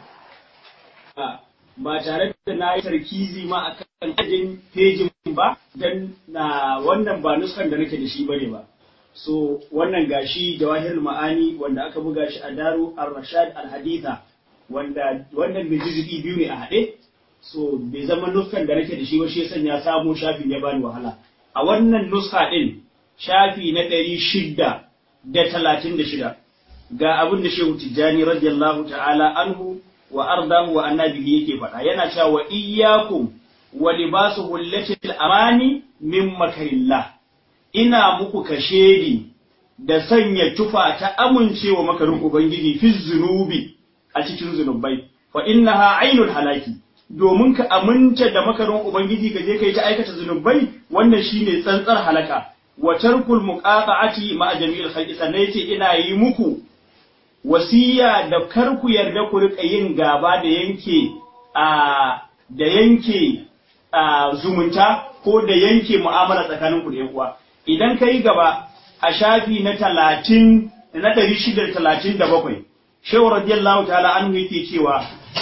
Speaker 1: ba tare da na yi tarkizi ma a kan ajin pejin ba don na wannan ba nuskan da nake da shi bane ba so wannan gashi jawahir ma'ani wanda aka buga shi a daru ar-rashad al-haditha wanda wannan mai jizgi biyu ne a haɗe so bai zama nuskan da nake da shi ba shi ya sanya samo shafin ya bani wahala a wannan nuska din shafi na ɗari shida da talatin da shida ga abin da shehu tijjani radiyallahu ta'ala anhu wa ardahu wa annabihi yake faɗa yana cewa wa iyyakum wa libasu hullatil amani min makarillah ina muku kashedi da sanya tufa ta amincewa makarin ubangiji fi zunubi a cikin zunubai fa innaha ainul halaki domin ka aminta da makarin ubangiji ka je kai ta aikata zunubai wannan shine tsantsar halaka wa tarkul muqata'ati ma jami'il khalqi sannan yace ina yi muku wasiya da kar ku yarda ku rika yin gaba da yanke a da yanke a zumunta ko da yanke mu'amala tsakanin ku da yan uwa idan ka yi gaba a shafi na talatin na ɗari shida da talatin da bakwai shehu radiyallahu ta'ala an yake cewa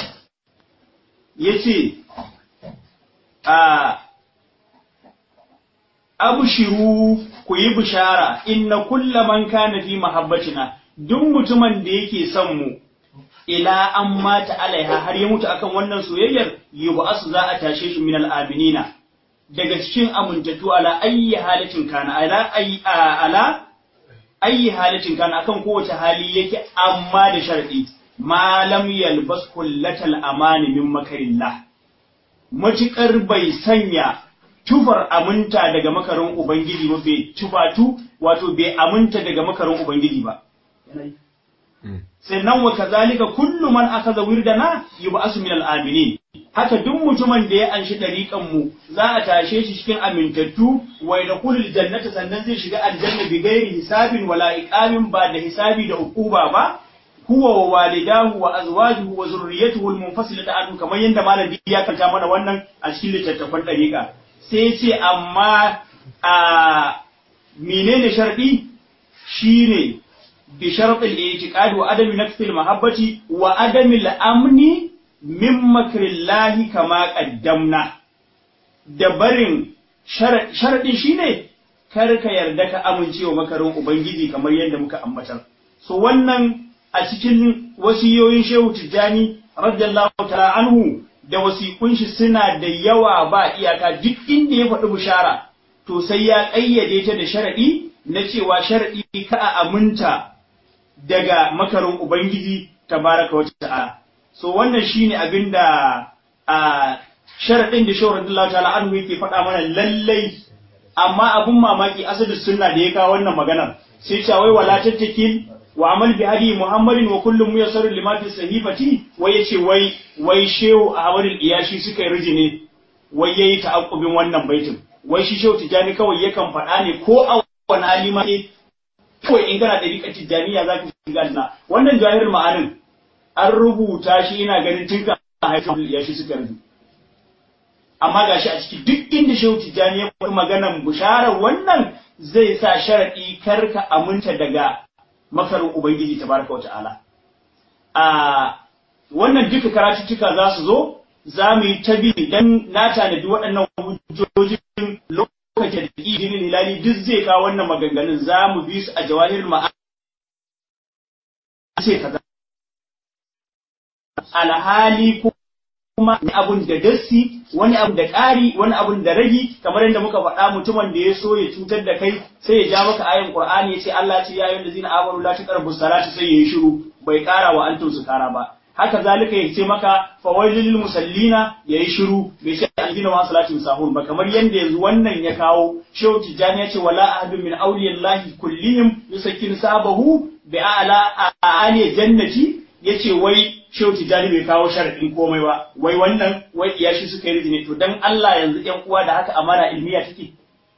Speaker 1: yace a abshiru ku yi bishara inna kulla man kana fi mahabbatina duk mutumin da yake son mu ila an mata alaiha har ya mutu akan wannan soyayyar yub'asu za a tashe shi min al-aminina daga cikin amintattu ala ayyi halatin kana ala ayyi ala ayyi halatin kana akan kowace hali yake amma da sharadi ma lam yalbas kullatal amani min makarillah matukar bai sanya tufar aminta daga makarin ubangiji ba bai tufatu wato bai aminta daga makarin ubangiji ba sannan wa kazalika kullu man akhadha wirdana yub'asu min al-aminin haka duk mutumin da ya anshi dariƙan mu za a tashe shi cikin amintattu wa yadkhulul jannata sannan zai shiga aljanna bi ghairi hisabin wala iqamin ba da hisabi da uquba ba huwa wa walidahu wa azwajuhu wa zurriyyatuhu al-munfasilatu anhu kamar yanda malami ya kanta mana wannan a cikin littattafan dariƙa sai ya ce amma a menene sharɗi shine بشرط الاعتقاد وعدم نقص المحبة وعدم الأمن من مكر الله كما قدمنا dabarin sharaɗin shi ne kar ka yarda ka amincewa makarin Ubangiji kamar yadda muka ambatar. So wannan a cikin wasiyoyin Shehu Tijjani radiyallahu ta'ala anhu da wasiƙun shi suna da yawa ba iyaka duk inda ya faɗi bishara to sai ya ƙayyade ta da sharaɗi na cewa sharaɗi ka a aminta daga makarin Ubangiji tabaraka wa ta'ala. So wannan shine abin da a sharaɗin da shawar Allah ta'ala anhu yake faɗa mana lallai amma abun mamaki asadu sunna da ya kawo wannan maganar sai cewa wai wala tattakil wa amal bi hadi muhammadin wa kullum muyassarun lima fi sahifati wai yace wai wai shehu ahmad iyashi suka yi rijine wai yayi ta'aqqubin wannan baitin wai shi shehu tijani kawai yakan faɗa ne ko a wani hali ma ne kawai in kana da rika tijaniya zaka shiga aljanna wannan jahilul ma'anin an rubuta shi ina ganin tun ka haifar iyashi suka rubuta amma gashi a ciki duk inda shehu tijjani ya faɗi maganan bisharar wannan zai sa sharaɗi kar ka aminta daga makarin ubangiji tabaraka wa ta'ala a wannan duka karatuttuka za su zo za mu yi ta bi dan na tanadi waɗannan hujjojin lokacin da idinin hilali duk zai kawo wannan maganganun za mu bi su a jawahir ma'a ce kaza alhali ko kuma wani abun da dassi wani abun da ƙari wani abun da ragi kamar yadda muka faɗa mutumin da ya so ya cutar da kai sai ya ja maka ayan qur'ani ya ce Allah ce ya ayyuhal ladzina amanu la taqrabu salata sai ya yi shiru bai ƙara wa antum su ƙara ba haka zalika ya ce maka fawailul lil musallina ya yi shiru bai ce alladina wa salatin sahun ba kamar yadda yanzu wannan ya kawo shehu tijani ya ce wala ahadun min awliyallahi kullihim yusakkin sabahu bi a'la a'ali jannati yace wai Shehu Tijjani bai kawo sharaɗin komai ba, wai wannan wai iyashi suka yi rizini, to don Allah yanzu ‘yan uwa da haka amana ilmiya take.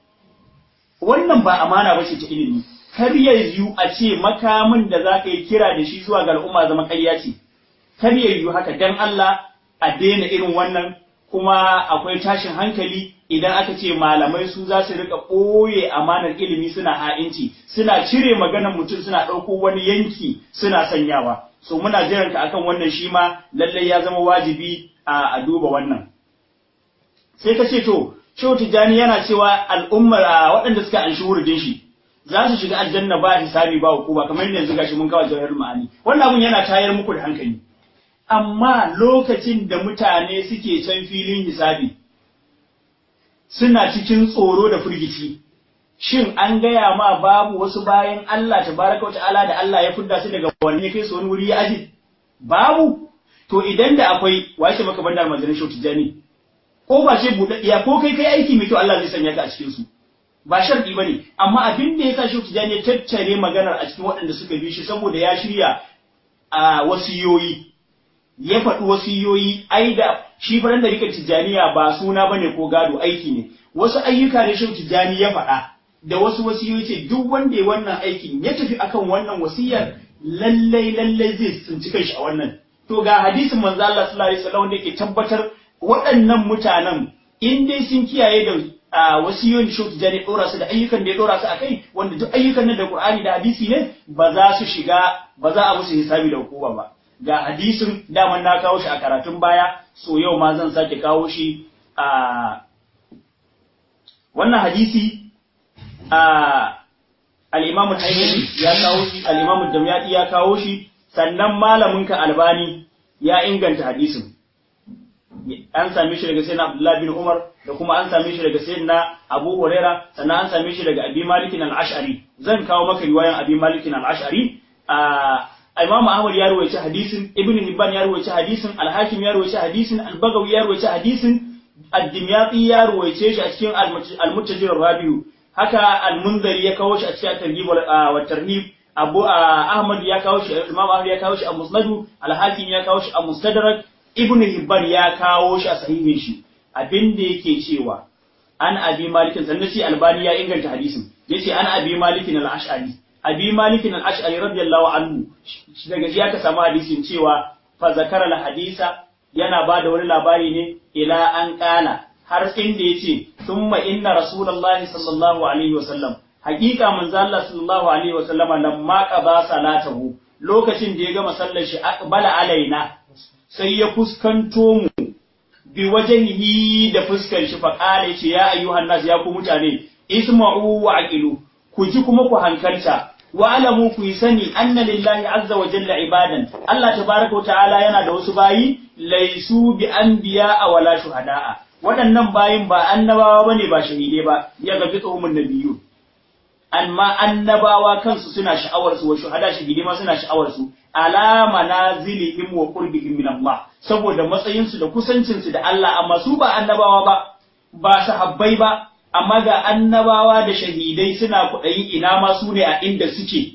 Speaker 1: Wannan ba amana ba ce ta ilimi, kar ya yiwu a ce makamin da za ka yi kira da shi zuwa ga al'umma zama ƙarya ce, kar ya yiwu haka don Allah a daina irin wannan kuma akwai tashin hankali idan aka ce malamai su za su rika ɓoye amanar ilimi suna ha'inci, suna cire maganar mutum suna ɗauko wani yanki suna sanyawa. so muna jiran ka akan wannan shi ma lallai ya zama wajibi a duba wannan sai ka ce to Shehu Tijjani yana cewa al'ummar waɗanda suka anshi wuridin shi za su shiga aljanna ba hisabi ba hukuma kamar yadda yanzu gashi mun kawo jawahar ma'ani wannan abun yana tayar muku da hankali amma lokacin da mutane suke can filin hisabi suna cikin tsoro da firgici shin an gaya ma babu wasu bayan Allah tabaraka wa ta'ala da Allah ya fudda su daga wani ya kai su wani wuri ya aji babu to idan da akwai wace maka bandar manzanin shau tijani ko ba ce buɗaɗɗiya ko kai kai aiki mai kyau Allah zai sanya ka a cikin su ba sharɗi bane amma abin da yasa shau tijani ya tattare maganar a cikin waɗanda suka bi shi saboda ya shirya a wasiyoyi ya faɗi wasiyoyi ai da shi faran da rikar tijaniya ba suna bane ko gado aiki ne wasu ayyuka ne shau tijani ya faɗa da wasu wasiyoyi ce duk wanda ya wannan aikin ya tafi akan wannan wasiyar lallai lallai zai tsinci kanshi a wannan to ga hadisin manzo Allah sallallahu alaihi wasallam da yake tabbatar waɗannan mutanen in dai sun kiyaye da wasiyoyin shi tijani dora su da ayyukan da ya dora su akai wanda duk ayyukan nan da Qur'ani da hadisi ne ba za su shiga ba za a musu hisabi da hukuma ba ga hadisin daman na kawo shi a karatun baya so yau ma zan sake kawo shi a wannan hadisi al'imamu haikali ya kawo shi, al'imamu damyaɗi ya kawo shi, sannan malaminka albani ya inganta hadisin. An same shi daga sayyidina Abdullah bin Umar da kuma an same shi daga sayyidina Abu Huraira sannan an same shi daga Abi Malikin al-Ash'ari. Zan kawo maka riwayan Abi Malikin al-Ash'ari. Imam Ahmad ya rawaita hadisin, Ibn Hibban ya rawaita hadisin, Al-Hakim ya rawaita hadisin, Al-Bagawi ya rawaita hadisin, Ad-Dimyati ya rawaice shi a cikin Al-Muttajir Rabiu. haka al-munzari ya kawo shi a cikin targhib wa tarhib abu ahmad ya kawo shi imam ahmad ya kawo shi a musnadu al-hakim ya kawo shi a mustadrak ibnu hibban ya kawo shi a sahihin shi abinda yake cewa an abi malikin sannan shi albani ya inganta hadisin yace an abi malikin al-ash'ari abi malikin al-ash'ari radiyallahu anhu daga shi aka samu hadisin cewa fa zakara al-hadisa yana bada wani labari ne ila an kala har inda ya ce thumma inna rasulullahi sallallahu alaihi wa sallam hakika manzo Allah sallallahu alaihi wa sallama lamma qaba salatahu lokacin da ya gama sallar shi aqbala alaina sai ya fuskanto mu bi wajhihi da fuskar shi fa qala ce ya ayyuhan nas ya ku mutane isma'u wa aqilu ku ji kuma ku hankalta wa alamu ku yi sani anna lillahi azza wa jalla ibadan Allah tabaraka wa ta'ala yana da wasu bayi laisu bi anbiya wala shuhada'a waɗannan bayin ba annabawa bane ba shahidai ba ya gafi tsohon nabiyu amma annabawa kansu suna sha'awar su wa shuhada shahidai ma suna sha'awar su ala manazilihim wa qurbihim min Allah saboda matsayin su da kusancin su da Allah amma su ba annabawa ba ba sahabbai ba amma ga annabawa da shahidai suna kuɗayi ina ma su ne a inda suke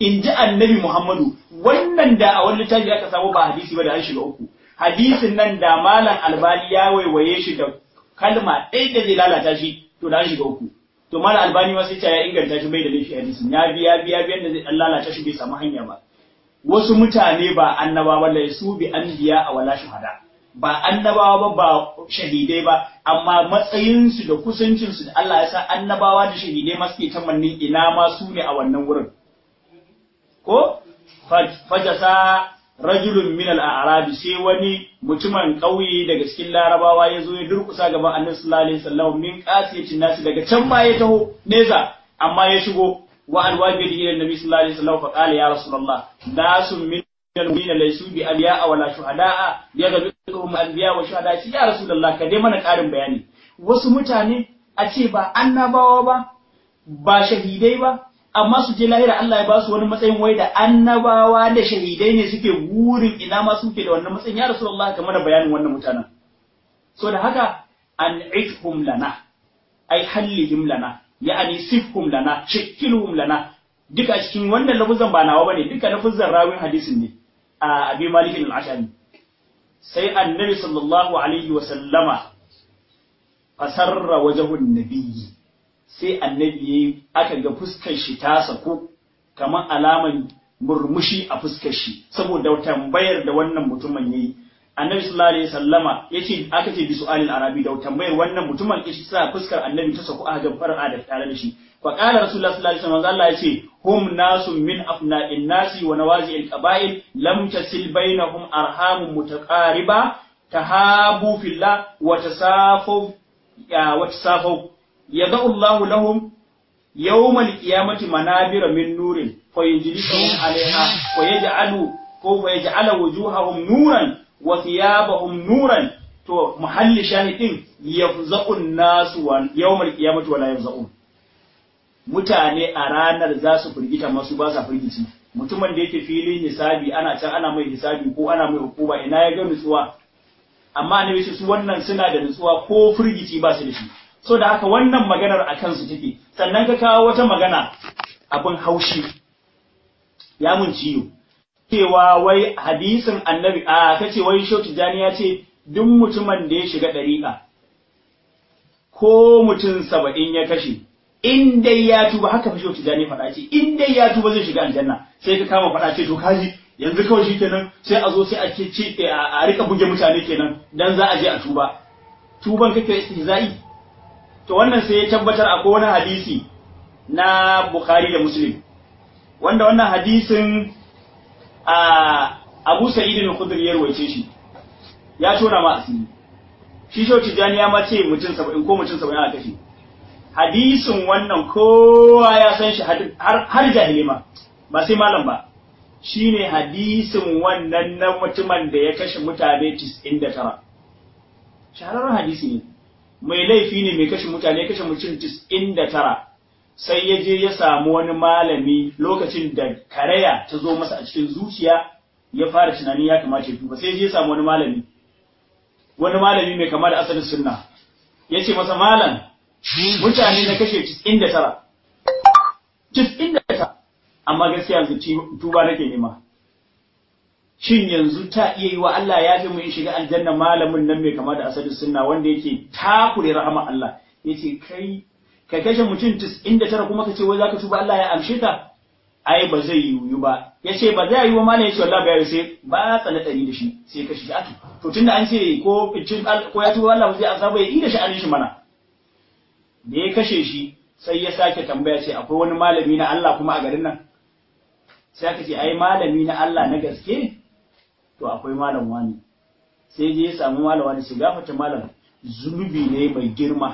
Speaker 1: in ji annabi Muhammadu wannan da a wani littafi aka samu ba hadisi ba da an shiga uku hadisin nan da malam albani ya waiwaye shi da kalma ɗaya da zai lalata shi to da an shiga uku to malam albani ma sai ta ya inganta shi bai da laifi hadisin ya biya biya biyan da zai dan lalata shi bai samu hanya ba wasu mutane ba annabawa ba su bi anbiya a wala shuhada ba annabawa ba ba shahidai ba amma matsayinsu da kusancinsu da Allah ya sa annabawa da shahidai ma suke tamannin ina ma su ne a wannan wurin ko fajasa rajulun min al-a'rabi sai wani mutumin ƙauye daga cikin larabawa ya zo ya durkusa gaban annabi sallallahu alaihi wasallam min qasiyatin nasi daga can ma ya taho neza amma ya shigo wa alwabi da ila nabi sallallahu alaihi wasallam fa qala ya rasulullah nasun min al-mu'minina laysu bi anbiya wala shuhada'a yadhkuruhum anbiya wa shuhada ya rasulullah ka dai mana ƙarin bayani wasu mutane a ce ba annabawa ba ba shahidai ba amma su je lahira Allah ya ba su wani matsayin wai da annabawa da shahidai ne suke burin ina ma suke da wannan matsayin ya rasulullah ka mana bayanin wannan mutanen so da haka an ifhum lana ai hallihim lana ya'ani sifhum lana shakkilhum lana duka cikin wannan lafuzan ba nawa bane duka lafuzan rawin hadisin ne a abi malik al-ashari sai annabi sallallahu alaihi wa sallama fasarra wajhun nabiyyi sai annabi yayi aka ga fuskar shi ta sako kamar alaman murmushi a fuskar shi saboda tambayar da wannan mutumin yayi annabi sallallahu alaihi wasallama yace aka ce bi su'alil arabi da tambayar wannan mutumin kishi sa fuskar annabi ta sako a ga far'a da tare da shi fa qala rasulullahi sallallahu alaihi wasallam Allah yace hum nasun min afna'in nasi wa nawazi'il qaba'il lam tasil bainahum arhamun mutaqariba tahabu fillah wa tasafu wa tasafu yada'u Allah lahum yawmal qiyamati manabira min nurin fayujlisuhum 'alayha wa yaj'alu ko wa yaj'ala wujuhahum nuran wa thiyabahum nuran to muhalli shahidin yafza'un nasu wa yawmal qiyamati wala yafza'un mutane a ranar za su firgita masu ba sa firgici mutumin da yake filin hisabi ana can ana mai hisabi ko ana mai hukuma ina ya ga nutsuwa amma annabi su wannan suna da nutsuwa ko firgici ba su da shi so da haka wannan maganar a kansu take sannan ka kawo wata magana abin haushi ya mun ciyo cewa wai hadisin annabi a kace wai shau tijani ya ce duk mutumin da ya shiga ɗariƙa ko mutum saba'in ya kashe in dai ya tuba haka fa shau tijani faɗa ce in dai ya tuba zai shiga aljanna sai ka kama faɗa ce to kaji yanzu kawai shi kenan sai a zo sai a ce a rika buge mutane kenan dan za a je a tuba tuban kake istihza'i to wannan sai ya tabbatar akwai wani hadisi na Bukhari da Muslim wanda wannan hadisin a Abu Sa'id al-Khudri ya rawaice shi ya tona ma asiri shi shau tijani ya ma ce mutum 70 ko mutum 70 a kashe hadisin wannan kowa ya san shi har har jahili ma ba sai malam ba shine hadisin wannan na mutumin da ya kashe mutane 99 shahararren hadisi ne mai laifi ne mai kashe mutane kashe mutum 99 sai ya je ya samu wani malami lokacin da karaya ta zo masa a cikin zuciya ya fara tunani ya kamata ya tuba sai ya je ya samu wani malami wani malami mai kama da asalin sunna ya ce masa malam mutane na kashe 99 99 amma gaskiya yanzu tuba nake nema shin yanzu ta iya yi wa Allah ya fi mu in shiga aljanna malamin nan mai kama da asalin sunna wanda yake takure rahama Allah yace kai ka kashe mutum 99 kuma ka ce wai zaka tuba Allah ya amshe ka ai ba zai yiwu ba yace ba zai yiwu ma ne yace wallahi ba sai ba tsana dari da shi sai kashe shi atu to tunda an ce ko ko ya tuba Allah ba zai azaba ya yi da shi an shi mana da ya kashe shi sai ya sake tambaya ce akwai wani malami na Allah kuma a garin nan sai aka ce ai malami na Allah na gaske to akwai malam wani sai je ya samu malam wani sai gafata malam zunubi ne mai girma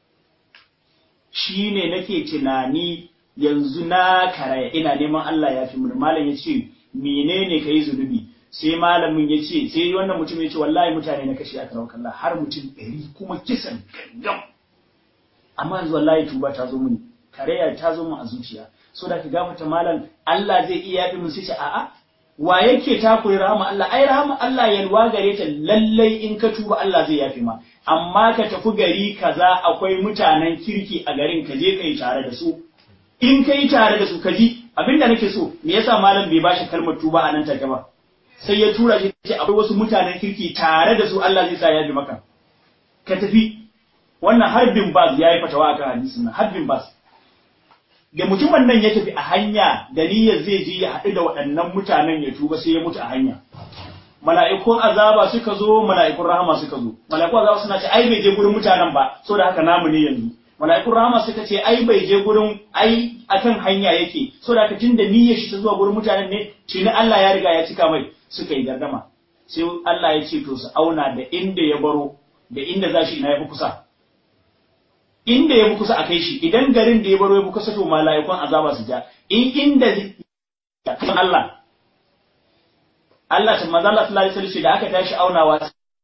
Speaker 1: shine nake tunani yanzu na karaya ina neman Allah ya fi mun malam ya ce menene kai zunubi sai malamin ya ce sai wannan mutum ya ce wallahi mutane na kashe aka rawa Allah har mutum ɗari kuma kisan gangam amma yanzu wallahi tuba ta zo mini karaya ta zo mun a zuciya so da ka gafata malam Allah zai iya yafi mun sai ce a'a wa yake takure rahama Allah ai rahama Allah yalwa gare ta lallai in ka tuba Allah zai yafi ma amma ka tafi gari kaza akwai mutanen kirki a garin ka je kai tare da su in kai tare da su ka ji abinda nake so me yasa malam bai bashi kalmar tuba a nan take ba sai ya tura shi ce akwai wasu mutanen kirki tare da su Allah zai sa ya bi maka ka tafi wannan harbin bas ya yi fatawa akan hadisin nan harbin bas da mutumin nan ya tafi a hanya da niyyar zai je ya haɗu da waɗannan mutanen ya tuba sai ya mutu a hanya mala'ikun azaba suka zo mala'ikun rahama suka zo mala'ikun azaba suna ce ai bai je gurin mutanen ba saboda haka namu ne yanzu mala'ikun rahama suka ce ai bai je gurin ai akan hanya yake saboda haka tunda niyyar shi ta zuwa gurin mutanen ne tuni Allah ya riga ya cika mai suka yi gardama sai Allah ya ce to su auna da inda ya baro da inda za shi ina ya fi kusa inda ya fi kusa a kai shi idan garin da ya baro ya fi kusa to mala'ikun azaba su ja in inda Allah Allah ta manzo Allah sallallahu alaihi wasallam da aka tashi aunawa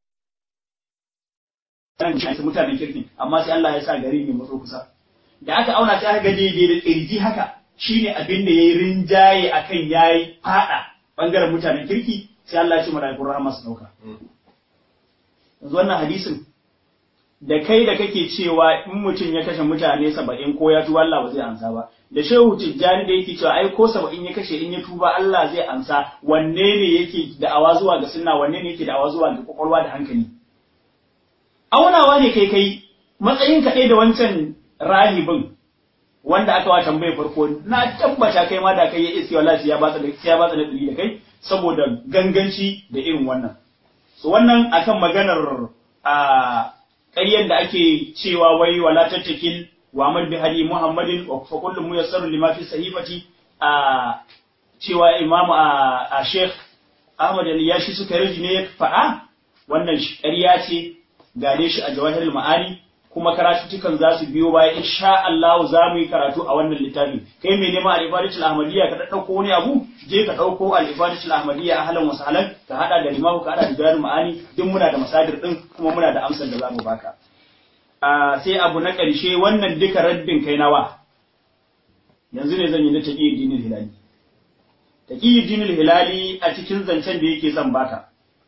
Speaker 1: nan shi mutanen kirki amma sai Allah ya sa gari ne matso kusa da aka auna sai aka ga daidai da kirji haka shine abin da yayi rinjaye akan yayi fada bangaren mutanen kirki sai Allah ya ce malaikun rahama su dauka yanzu wannan hadisin da kai da kake cewa in mutum ya kashe mutane saba'in ko ya tuba Allah ba zai ansa ba da shehu tijjani da yake cewa ai ko saba'in ya kashe in ya tuba Allah zai ansa wanne ne yake da'awa zuwa ga sunna wanne ne yake da'awa zuwa ga kwakwalwa da hankali aunawa ne kai kai matsayin ka da wancan rahibin wanda aka wa tambayar farko na tabbata kai ma da kai ya iske wallahi ya batsa da ya batsa da da kai saboda ganganci da irin wannan so wannan akan maganar a ƙaryen da ake cewa wai wala tattakil wa amal bi hadi muhammadin wa fa kullu muyassaru lima fi sahifati a cewa imam a sheikh ahmad al-yashi suka riji ne faɗa wannan ƙarya ce gane shi a jawahirul ma'ani kuma karatuttukan za su biyo baya insha Allah za mu yi karatu a wannan littafi kai mai neman al-ifadatul ahmadiyya ka dauko wani abu je ka dauko al-ifadatul ahmadiyya ahlan wa sahlan ka hada da limahu ka hada da jawahirul ma'ani duk muna da masadir din kuma muna da amsar da za mu baka a sai abu na ƙarshe wannan duka raddin kai nawa yanzu ne zan yi na taqiyuddin hilali taqiyuddin hilali a cikin zancen da yake son baka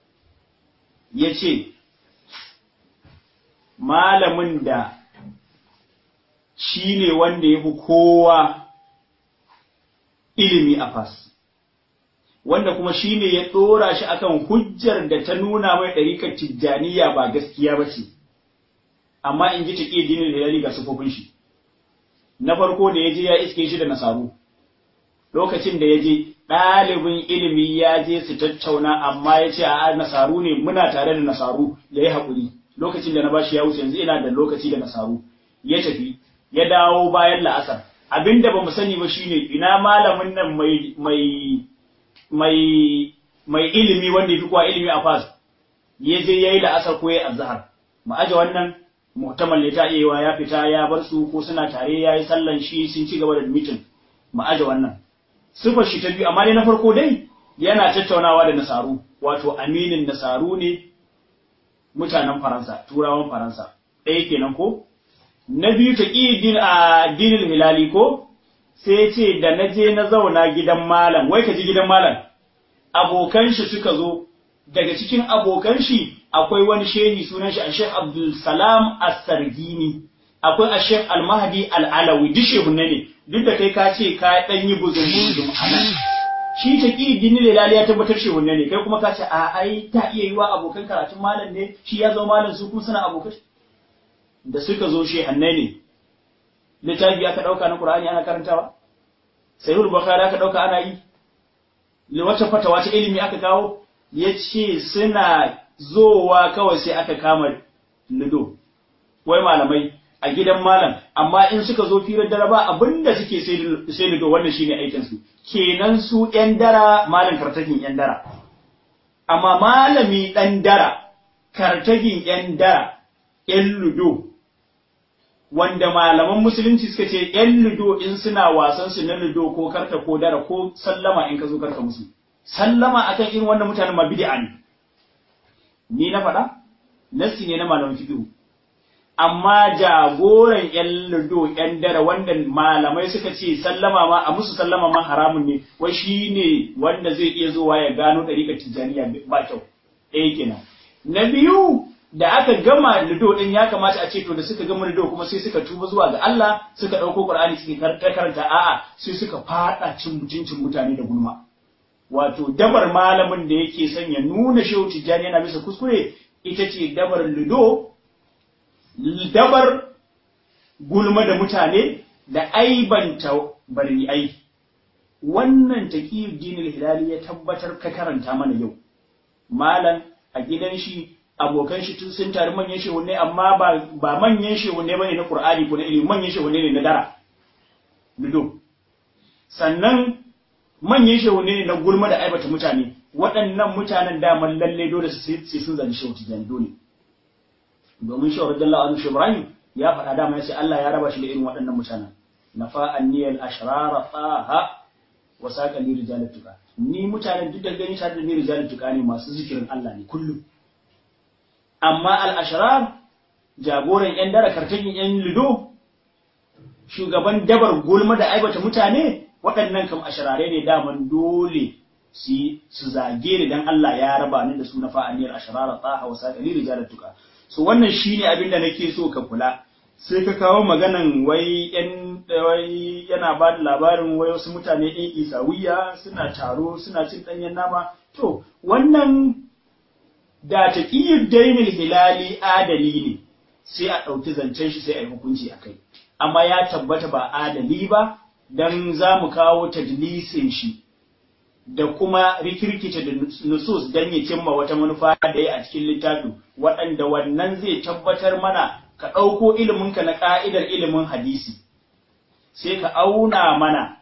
Speaker 1: yace malamin da shi ne wanda ya fi kowa ilimi a fas, wanda kuma shi ne ya ɗora shi akan hujjar da ta nuna mai ɗarikar tijjaniya ba gaskiya ba ce, amma in ji taƙi dinin da ya ga sufofin shi. Na farko da ya je ya iske shi da nasaru, lokacin da ya je ɗalibin ilimi ya je su tattauna amma ya ce a nasaru ne muna tare da nasaru ya yi haƙuri. lokacin da na bashi ya wuce yanzu ina da lokaci da nasaru ya tafi ya dawo bayan la'asar abinda ba mu sani ba shine ina malamin nan mai mai mai mai ilimi wanda yafi kowa ilimi a fas ya je yayi la'asar ko yayi azhar mu aje wannan muhtamal ne ta iya ya fita ya bar su ko suna tare yayi sallan shi sun ci gaba da meeting mu aje wannan sifar shi ta biyu amma dai na farko dai yana tattaunawa da nasaru wato aminin nasaru ne mutanen Faransa, turawan Faransa, ɗaya kenan ko? Na biyu ta din a dinin hilali ko? Sai ce da na je na zauna gidan malam, wai ka ji gidan malam, abokan shi suka zo, daga cikin abokan shi akwai wani shehi sunan shi a Sheikh Abdul Salam As-Sargini, akwai a Sheikh Al-Mahdi Al-Alawi, duk shehu ne, duk da kai ka ce ka ɗan yi buzun buzun a nan. shi ta ƙi dini lelali ya tabbatar shi wanne ne kai kuma ka ce a ai ta iya yi wa abokan karatun malam ne shi ya zama malam su kuma suna abokan da suka zo shi hanne ne littafi aka ɗauka na Qur'ani ana karantawa sahihul bukhari aka ɗauka ana yi wata fatawa ta ilimi aka kawo ya ce suna zowa kawai sai aka kama lido wai malamai a gidan malam amma in suka zo firar dare ba abinda suke sai lido wannan shine aikin su kenan su ‘yan dara malam kartagin ‘yan dara, amma malami ɗan dara, kartagin ‘yan dara, ‘yan ludo, wanda malaman musulunci suka ce ‘yan ludo in suna wasan su na ludo ko karta ko dara ko sallama in ka zo karka musu. Sallama akan irin wannan mutanen ma bid'a ne. Ni na faɗa? Nassi ne na malaman fiqh. amma jagoran ‘yan ludo ‘yan dare wanda malamai suka ce sallama ma a musu sallama ma haramun ne, wai shi ne wanda zai iya zuwa ya gano ɗariƙar tijjaniya ba kyau, ɗaya kenan. Na biyu da aka gama lido din ya kamata a ce to da suka gama lido kuma sai suka tuba zuwa ga Allah suka dauko Qur'ani suke karanta a'a sai suka fada cin mutuncin mutane da gulma wato dabar malamin da yake son ya nuna shehu tijjani yana bisa kuskure ita ce dabar lido dabar gulma da mutane da aibanta bari'ai wannan taqiyuddin hilali ya tabbatar ka karanta mana yau malam a gidan shi abokan shi tun sun tare manyan shehunne amma ba ba manyan shehunne bane na Qur'ani ko na ilimi manyan shehunne ne na dara lido sannan manyan shehunne ne na gulma da aibata mutane waɗannan mutanen daman lalle dole sai sun zani shehu tijani dole domin shehu radiyallahu anhu Ibrahim ya faɗa dama ya ce Allah ya raba shi da irin waɗannan mutanen nafa anniyal ashrara faha wa saqa li rijalat tuqa ni mutanen duk da gani tare da ni rijalat tuqa ne masu zikirin Allah ne kullum amma al ashrar jagoran yan dara karkashin yan lido shugaban dabar gulma da aibata mutane waɗannan kam asharare ne daman dole su su zage ni dan Allah ya raba ni da su na fa'aniyar asharara taha wa saqali rijalat tuqa so wannan shine abin da nake so ka kula sai ka kawo maganan wai yan wai yana ba da labarin wai wasu mutane ɗin isawiya suna taro suna cin ɗanyen nama to wannan da taqiyud dainil hilali adali ne sai a ɗauki zancen shi sai a yi hukunci a kai amma ya tabbata ba adali ba dan za mu kawo tadlisin shi da kuma rikirkita da nusus dan ya cimma wata manufa da ya a cikin littafin waɗanda wannan zai tabbatar mana ka ɗauko iliminka na ƙa'idar ilimin hadisi sai ka auna mana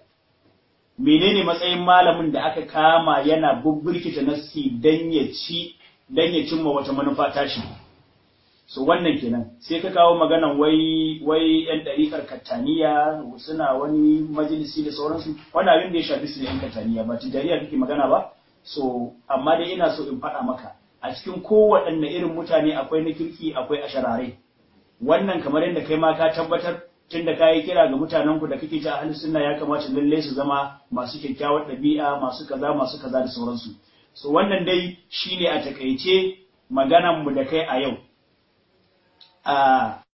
Speaker 1: menene matsayin malamin da aka kama yana bubbirkita nassi dan ya ci dan ya cimma wata manufa tashi so wannan kenan sai ka kawo maganan wai wai yan ɗariƙar kattaniya suna wani majalisi da sauransu wannan abin da ya shafi su ne yan kattaniya ba tijariya kake magana ba so amma dai ina so in faɗa maka a cikin kowaɗanne irin mutane akwai na kirki akwai asharare wannan kamar yadda kai ma ka tabbatar tun da kayi kira ga mutanen ku da kake ta ahli sunna ya kamata lalle su zama masu kyakkyawar ɗabi'a masu kaza masu kaza da sauransu so wannan dai shine a takaice maganan mu da kai a yau a